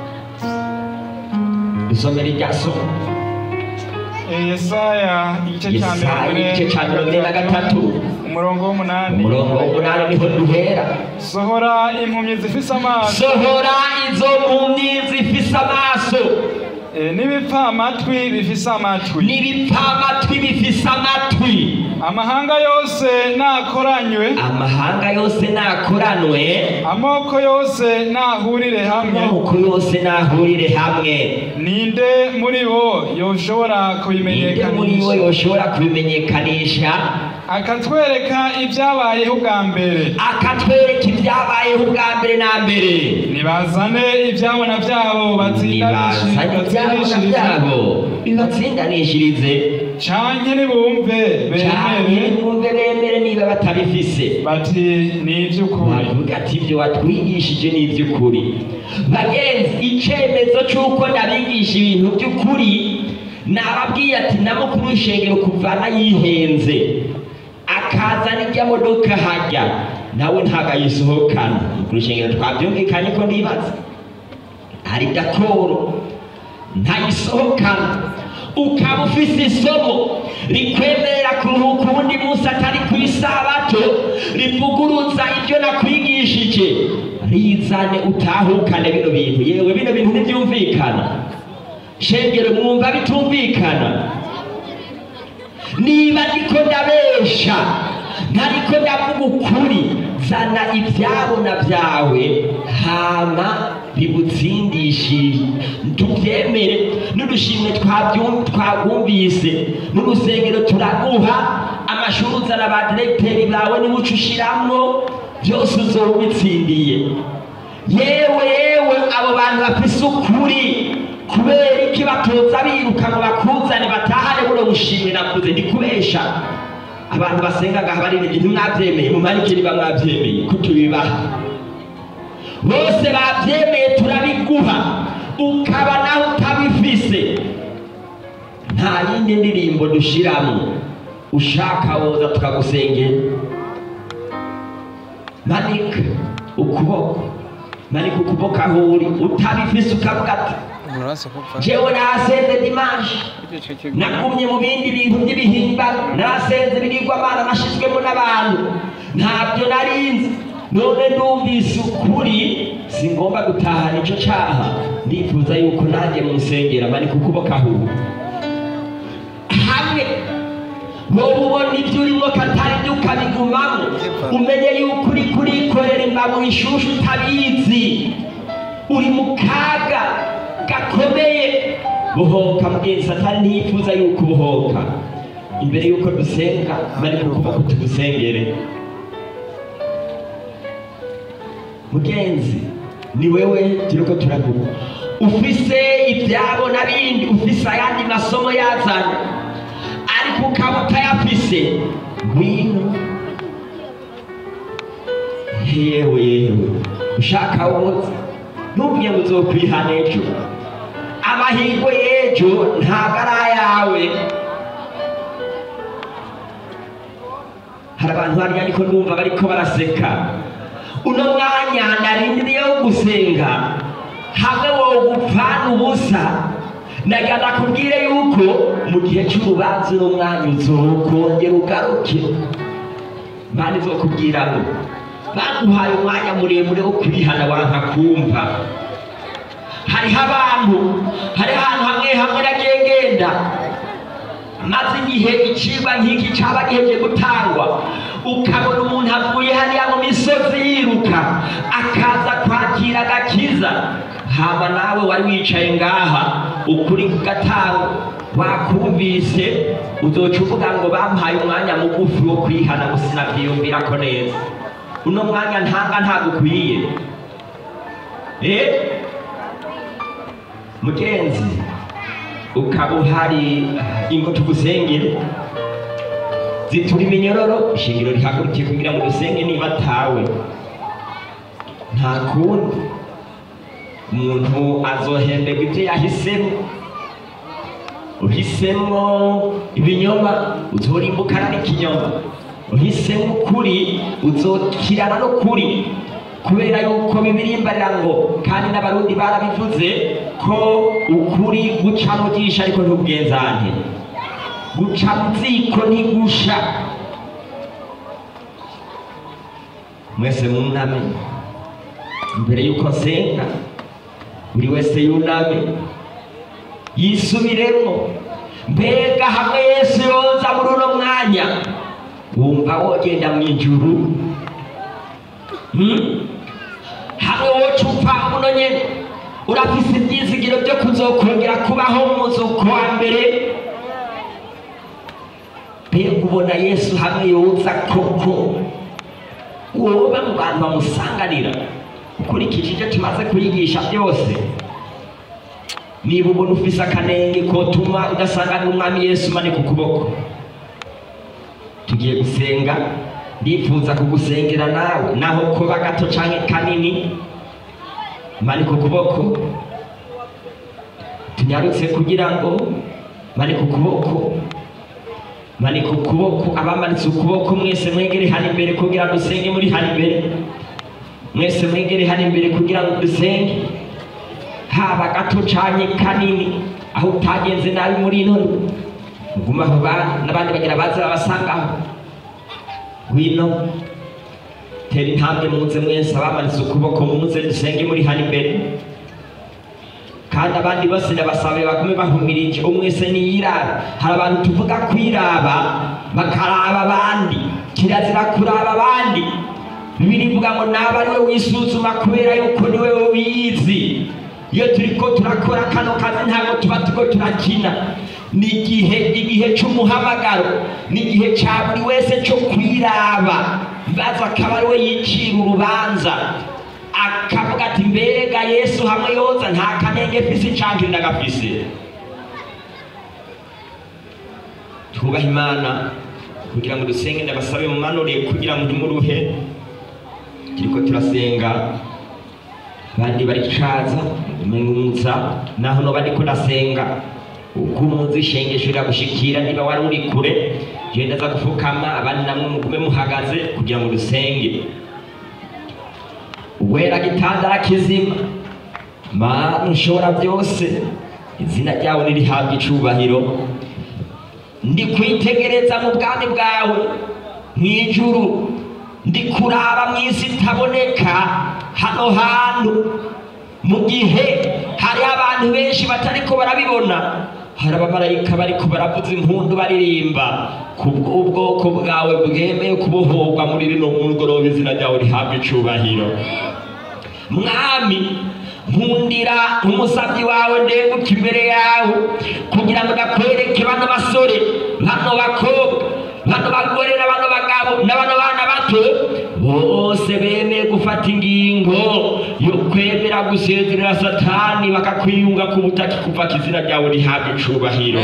isomero irya somo yesaya igice cya Yesaya mirongo igice cya mirongo ine na gatatu umurongo w'umunani umurongo w'umunani niho duhera sohora impumyi zifise amaso sohora izo mpumyi zifise amaso eh, n'ibipfamatwi bifise amatwi n'ibipfamatwi bifise amatwi amahanga yose nakoranywe amahanga yose nakoranwe amoko yose nahurire hamwe amoko yose nahurire hamwe ninde muri bo yoshobora ninde muri bo kubimenyekanisha yoshobora kubimenyekanisha akatwereka ibyabayeho ubwa mbere akatwereka ibyabayeho ubwa mbere na mbere nibazane ibyabona byabo nibazanye ibyabona byabo bibatsindanishirize canke nibumve cyane bemere bumve bemere niba batabifise bati ni iby'ukuri bavuga ati ibyo watwigishije ni iby'ukuri bagenzi icyemezo cy'uko ndabigisha ibintu by'ukuri nababwiye ati na mukuru w'ishengero kuvana yihenze akazana ijya modoka hajya nawe ntabwo ayisohokana mukuru w'ishengero twabyumvikanye ko ndibaza hari dakoro ntayisohokana ukaba ufise isomo rikwemerera kuruhuka uwundi munsi atari ku isabato rivuguruza ibyo nakwigishije rizane utahukane bino bintu yewe bino bintu ntibyumvikana shengero mwumva bitumvikana niba ndiko ndabesha ntariko ndavuga ukuri zana ibyabona byawe hama bibutsindishije tubyemere n'udushimwe twabyum- twabwumvise n'urusengero turaguha amashuri uzana ba diregiteri bawe niba uca ushiramwo byose uzoba ubitsindiye yewe yewe abo bantu bafise ukuri kubera iki batoza biruka ngo bakuzane batahane buno bushimwe nakuze ndi kubesha abantu basenga ngaha baririmbye ntimwabyemeye mumanike niba mwabyemeye ko tubibaha bose babyemeye turabiguha ukaba nawe utabifise nta yindi ndirimbo dushiramo ushaka woza tukagusengera manika ukuboko manika ukuboko aho uri utabifise ukavuga ati jewe nasenze dimanshi nagumye mu bindi bintu by'ibihimbano narasenze ibigirwamana nashizwemo n'abantu ntabyo narinzi none ndumvise ukuri singomba gutahana ico caha ndifuza yuko nanjye musengera mani kukuboka ahubwo hamwe wowe ubona ibyo urimo katari byo ukabigumamo umenye yuko uri kurikorera imbago ishushu utabizi uri mu kaga gakomeye buhoka mugenzi satani ntiyifuza yuko ubuhoka imbere yuko dusenga bari mu kuboko tugusengere mugenzi ni wewe turiko turavuga ufise ibyabo n'abindi ufise ayandi masomo yazanye ariko ukaba utayafise ngwino yewe yewe ushaka woza ntubwiye ngo uzokwihana ejo amahirwe y'ejo ntabwo ari ayawe hari abantu hariya ariko numva bariko baraseka uno mwanya narindiriye wo gusenga hamwe wogupfana ubusa nagira nakubwire yuko mu gihe cy'urubanza uno mwanya uzokongera ugaruke mani izokubwira ngo baguhaye umwanya muremure wo kwihana wanka kumva hariho abantu hariho ahantu hamwe hamwe nagiye ngenda maze igihe icigwa nk'iki caba giheje gutangwa ukabona umuntu avuye hariya mu misozi yiruka akaza kwakira agakiza hama nawe wari wicaye ngaha ukuri kugatanga wakumvise uzoca uvuga ngo bampaye umwanya mugufi wo kwihana gusa sinavyiyumvirako neza uno mwanya ntanga ntagukwiye eh mugenzi ukaba uhari ingo tugusengere zitura iminyororo ishingiro rihagurukiye kugira ngo dusenge niba atawe nta kundi umuntu azohemberwa ibyo yahisemo uhisemo ibinyoma uzorimbukana n'ikinyoma uhisemo ukuri uzokirana n'ukuri kubera yuko bibirimbarira ngo kandi n'abarundi barabivuze ko ukuri guca mu jisho ariko ntubwenzane guca mu ziko ntigusha mwese muname mbere yuko nsenga buri wese yuname yisubiremo mbega hamwe yesu yoza muri uno mwanya wumva wogenda mu ijuru Hmm? hamwe woca upfa muno nyene urafise ivyizigiro vyo kuzokongera kubaho mu muzuko wa mbere mbega ubona yesu hamwe yoza koko woba mu bantu bamusanganira ukurikije ivyo tumaze kuyigisha byose niba ubona ufise akanenge kotuma udasanganira umwami yesu manika ukuboko tugiye gusenga ndifuza kugusengera nawe naho kuba gato canke kanini manika ukuboko tunyarutse kugira ngo manika ukuboko manika ukuboko abamanitse ukuboko mwese mwegere hano imbere kugira ngo dusenge muri hano imbere mwese mwegere hano imbere kugira ngo dusenge haba gato canke kanini aho utagenze nabi muri ino muguma aho ba- n'abandi bagira baza babasangaho ngwino tera intambwe muze mwese abamanitse ukuboko muze dusenge muri hano imbere kandi abandi bose ndabasabe bagume bahumirije umwese niyiraba hari abantu tuvuga kwiraba bakaraba abandi kirazira kuraba abandi bibiri ivuga ngo naba ariwe wisuzuma kubera yuko niwe ubizi iyo turiko turakora kano kazi ntabwo tuba turiko turakina ni igihe igihe c'umuhamagaro ni igihe ca buri wese co kwiraba baza akaba ariwe yicira urubanza akavuga ati mbega yesu hamwe yoza nta kanenge fise canke ndagafise twubahe imana kugira ngo dusenge ndabasabe mumanure kugira ngo ntimuruhe turiko turasenga bandi baricaza umengumutsa naho noba ndiko ndasenga uko umuzi ishengesho riragushikira niba wari uri kure genda za gufukama abandi namwe mugume muhagaze kugira ngo dusenge uwera gitandara kizima mana ushobora byose izina ryawe nirihabwa icubahiro ndi kwitegereza mu bwami bwawe mu ijuru ndi kuraba mu isi itaboneka hano hantu mu gihe hariho abantu benshi batariko barabibona hari abamarayika bariko baravuza impundu baririmba kubw'ubwoko bwawe bwemeye kubohorwa muri rino mugoroba izina ryawe rihabwa icubahiro mwami nkundira umusabyi wawe ndeguka imbere yawe kugira ngo ndakwereke bano basore bano bakobwa bano bagore na bano bagabo na bano bana bato bose bemeye gufata ingingo yo kwemera gusezerera satani bakakwiyunga ku butaka kuva ko izina ryawe rihabwa icubahiro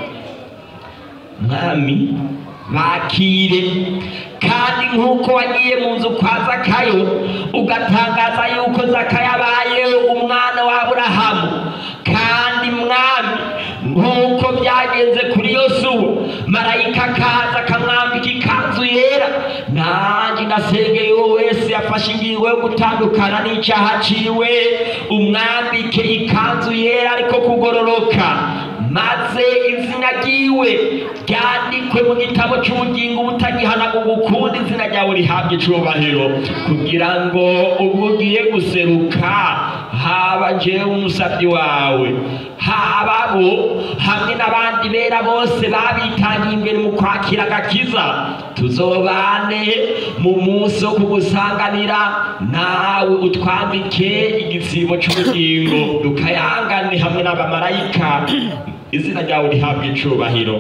mwami bakire kandi nk'uko wagiye mu nzu kwa zakayo ugatangaza yuko zakayo abaye umwana wa aburahamu kandi mwami nk'uko byagenze kuri yosuwa marayika akaza akamwambika ikanzu yera nanjye ndasengeye uwo wese yafashe ingingo yo gutandukana n'icyaha ciwe umwambike ikanzu yera ariko kugororoka maze izina ryiwe ryandikwe mu gitabo cy'ubugingo butagihanaguga ukundi izina ryawe rihabwa icubahiro kugira ngo ubwo ugiye guseruka haba njyewe umusabyi wawe haba bo hamwe n'abandi bera bose babitangiye imbere mu kwakira agakiza tuzobane mu munsi wo kugusanganira nawe utwambike igisibo cy'ubugingo dukayangane hamwe n'abamarayika izina ryawe rihabwa icubahiro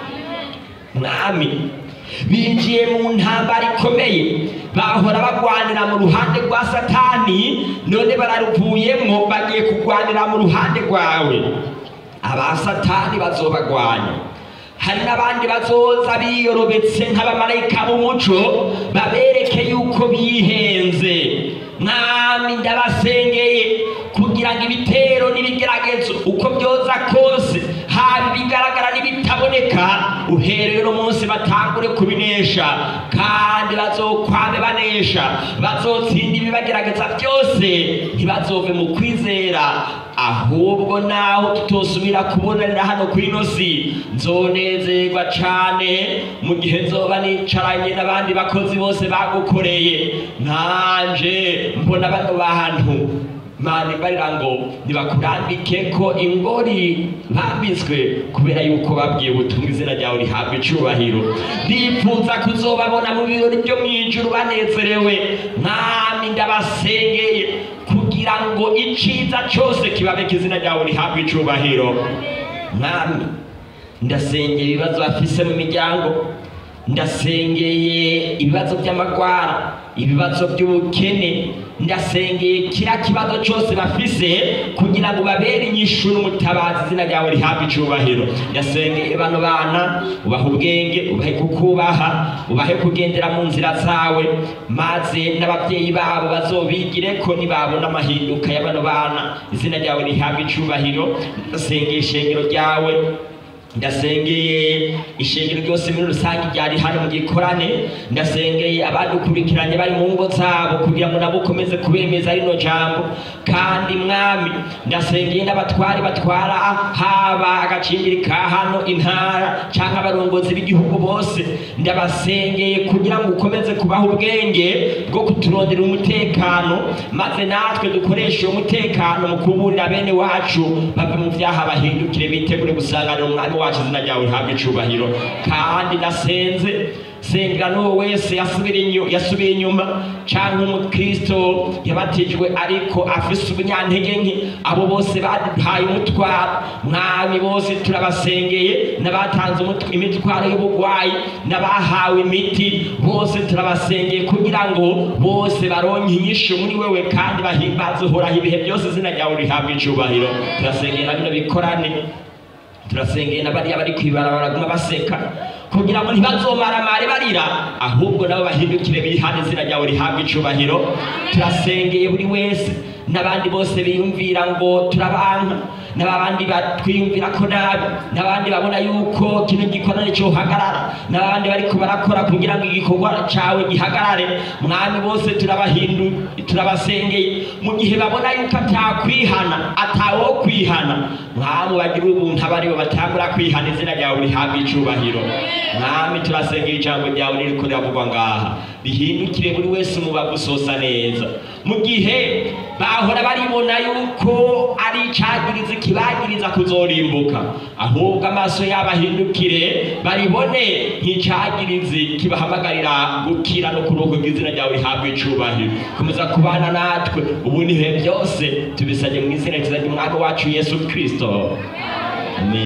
mwami binjiye mu ntambara ikomeye bahora bagwanira mu ruhande rwa satani none bararuvuyemo bagiye kurwanira mu ruhande rwawe aba satani bazobagwanya hari n'abandi bazoza biyorobetse nk'abamarayika b'umuco babereke yuko bihenze mwami ndabasengeye kugira ngo ibitero n'ibigeragezo uko byoza kose haba ibigaragara n'ibitaboneka uhereye uno munsi batangure kubinesha kandi bazokwame banesha bazotsinda ibibagerageza byose ntibazove mu kwizera ahubwo naho tutosubira kubonanira hano ku ino si nzonezerwa cane mu gihe nzoba nicaranye n'abandi bakozi bose bagukoreye nanje mbona bano bantu mani barira ngo nibakurambike ko ingori bambitswe kubera yuko babwiye ubutumwa izina ryawe rihabwa icubahiro ndifuza kuzobabona mu birori byo mu ijuru banezerewe mwami ndabasengeye kugira ngo iciza cyose kibabeke izina ryawe rihabwa icubahiro mwami ndasengeye ibibazo bafise mu miryango ndasengeye ibibazo by'amagwara ibibazo by'ubukene ndasengeye kiriya kibazo cyose bafise kugira ngo babere inyishu n'umutabazi izina ryawe rihabwe icubahiro ndasengeye bano bana ubahe ubwenge ubahe kukubaha ubahe kugendera mu nzira zawe maze n'ababyeyi babo bazobigire ko nibabona amahinduka ya bano bana izina ryawe rihabwe icubahiro ndasengeye ishengero ryawe ndasengeye ishengero ryose muri rusange ryari hano mu gikorane ndasengeye abadukurikiranye bari mu ngo zabo kugira ngo nabo ukomeze kubemeza rino jambo kandi mwami ndasengeye n'abatwari batwara haba agacimbiri ka hano intara cyangwa abarongozi b'igihugu bose ndabasengeye kugira ngo ukomeze kubaha ubwenge bwo kuturondera umutekano maze natwe dukoreshe uwo mutekano mu kuburira bene wacu bave mu byaha bahindukire bitegure gusanganira umwami wacu izina ryawe rihabwa icubahiro kandi nasenze sengera n'uwo wese yasubira inyu- yasubiye inyuma cyangwa umukristo yabatijwe ariko afise ubunyantege nke abo bose baduhaye umutwaro mwami bose turabasengeye n'abatanze umut- imitwaro y'ubugwayi n'abahawe imiti bose turabasengeye kugira ngo bose baronke inyishu muri wewe kandi bahimbaze uhoraho ibihe byose izina ryawe rihabwa icubahiro turasengeye na bino bikorane turasengeye na bariya bari kwibarabara baguma baseka kugira ngo ntibazomaramare barira ahubwo nabo bahindukire bihane izina ryawe rihabwa icubahiro turasengeye buri wese n'abandi bose biyumvira ngo turabanka n'abandi batwiyumvira ko nabi n'abandi babona yuko kino gikorane cyohagarara n'abandi bariko barakora kugira ngo igikorwa cawe gihagarare mwami bose turabahindu turabasengeye mu gihe babona yuko atakwihana atawo kwihana mwami bagira ubuntu abaribo batangura kwihana izina ryawe rihabwa icubahiro mwami turasengera ijambo ryawe ririko riravugwa ngaha rihindukire buri wese umubavu usosa neza mu gihe bahora baribona yuko ari icagiriza kibagiriza kuzorimbuka ahubwo amaso yabo ahindukire baribone nk'icagirizi kibahamagarira gukira no kurokoka izina ryawe rihabwa icubahiro komeza kubana natwe ubu nihe byose tubisabye mu izina ryiza ry'umwami wacu yesu kristo Amen.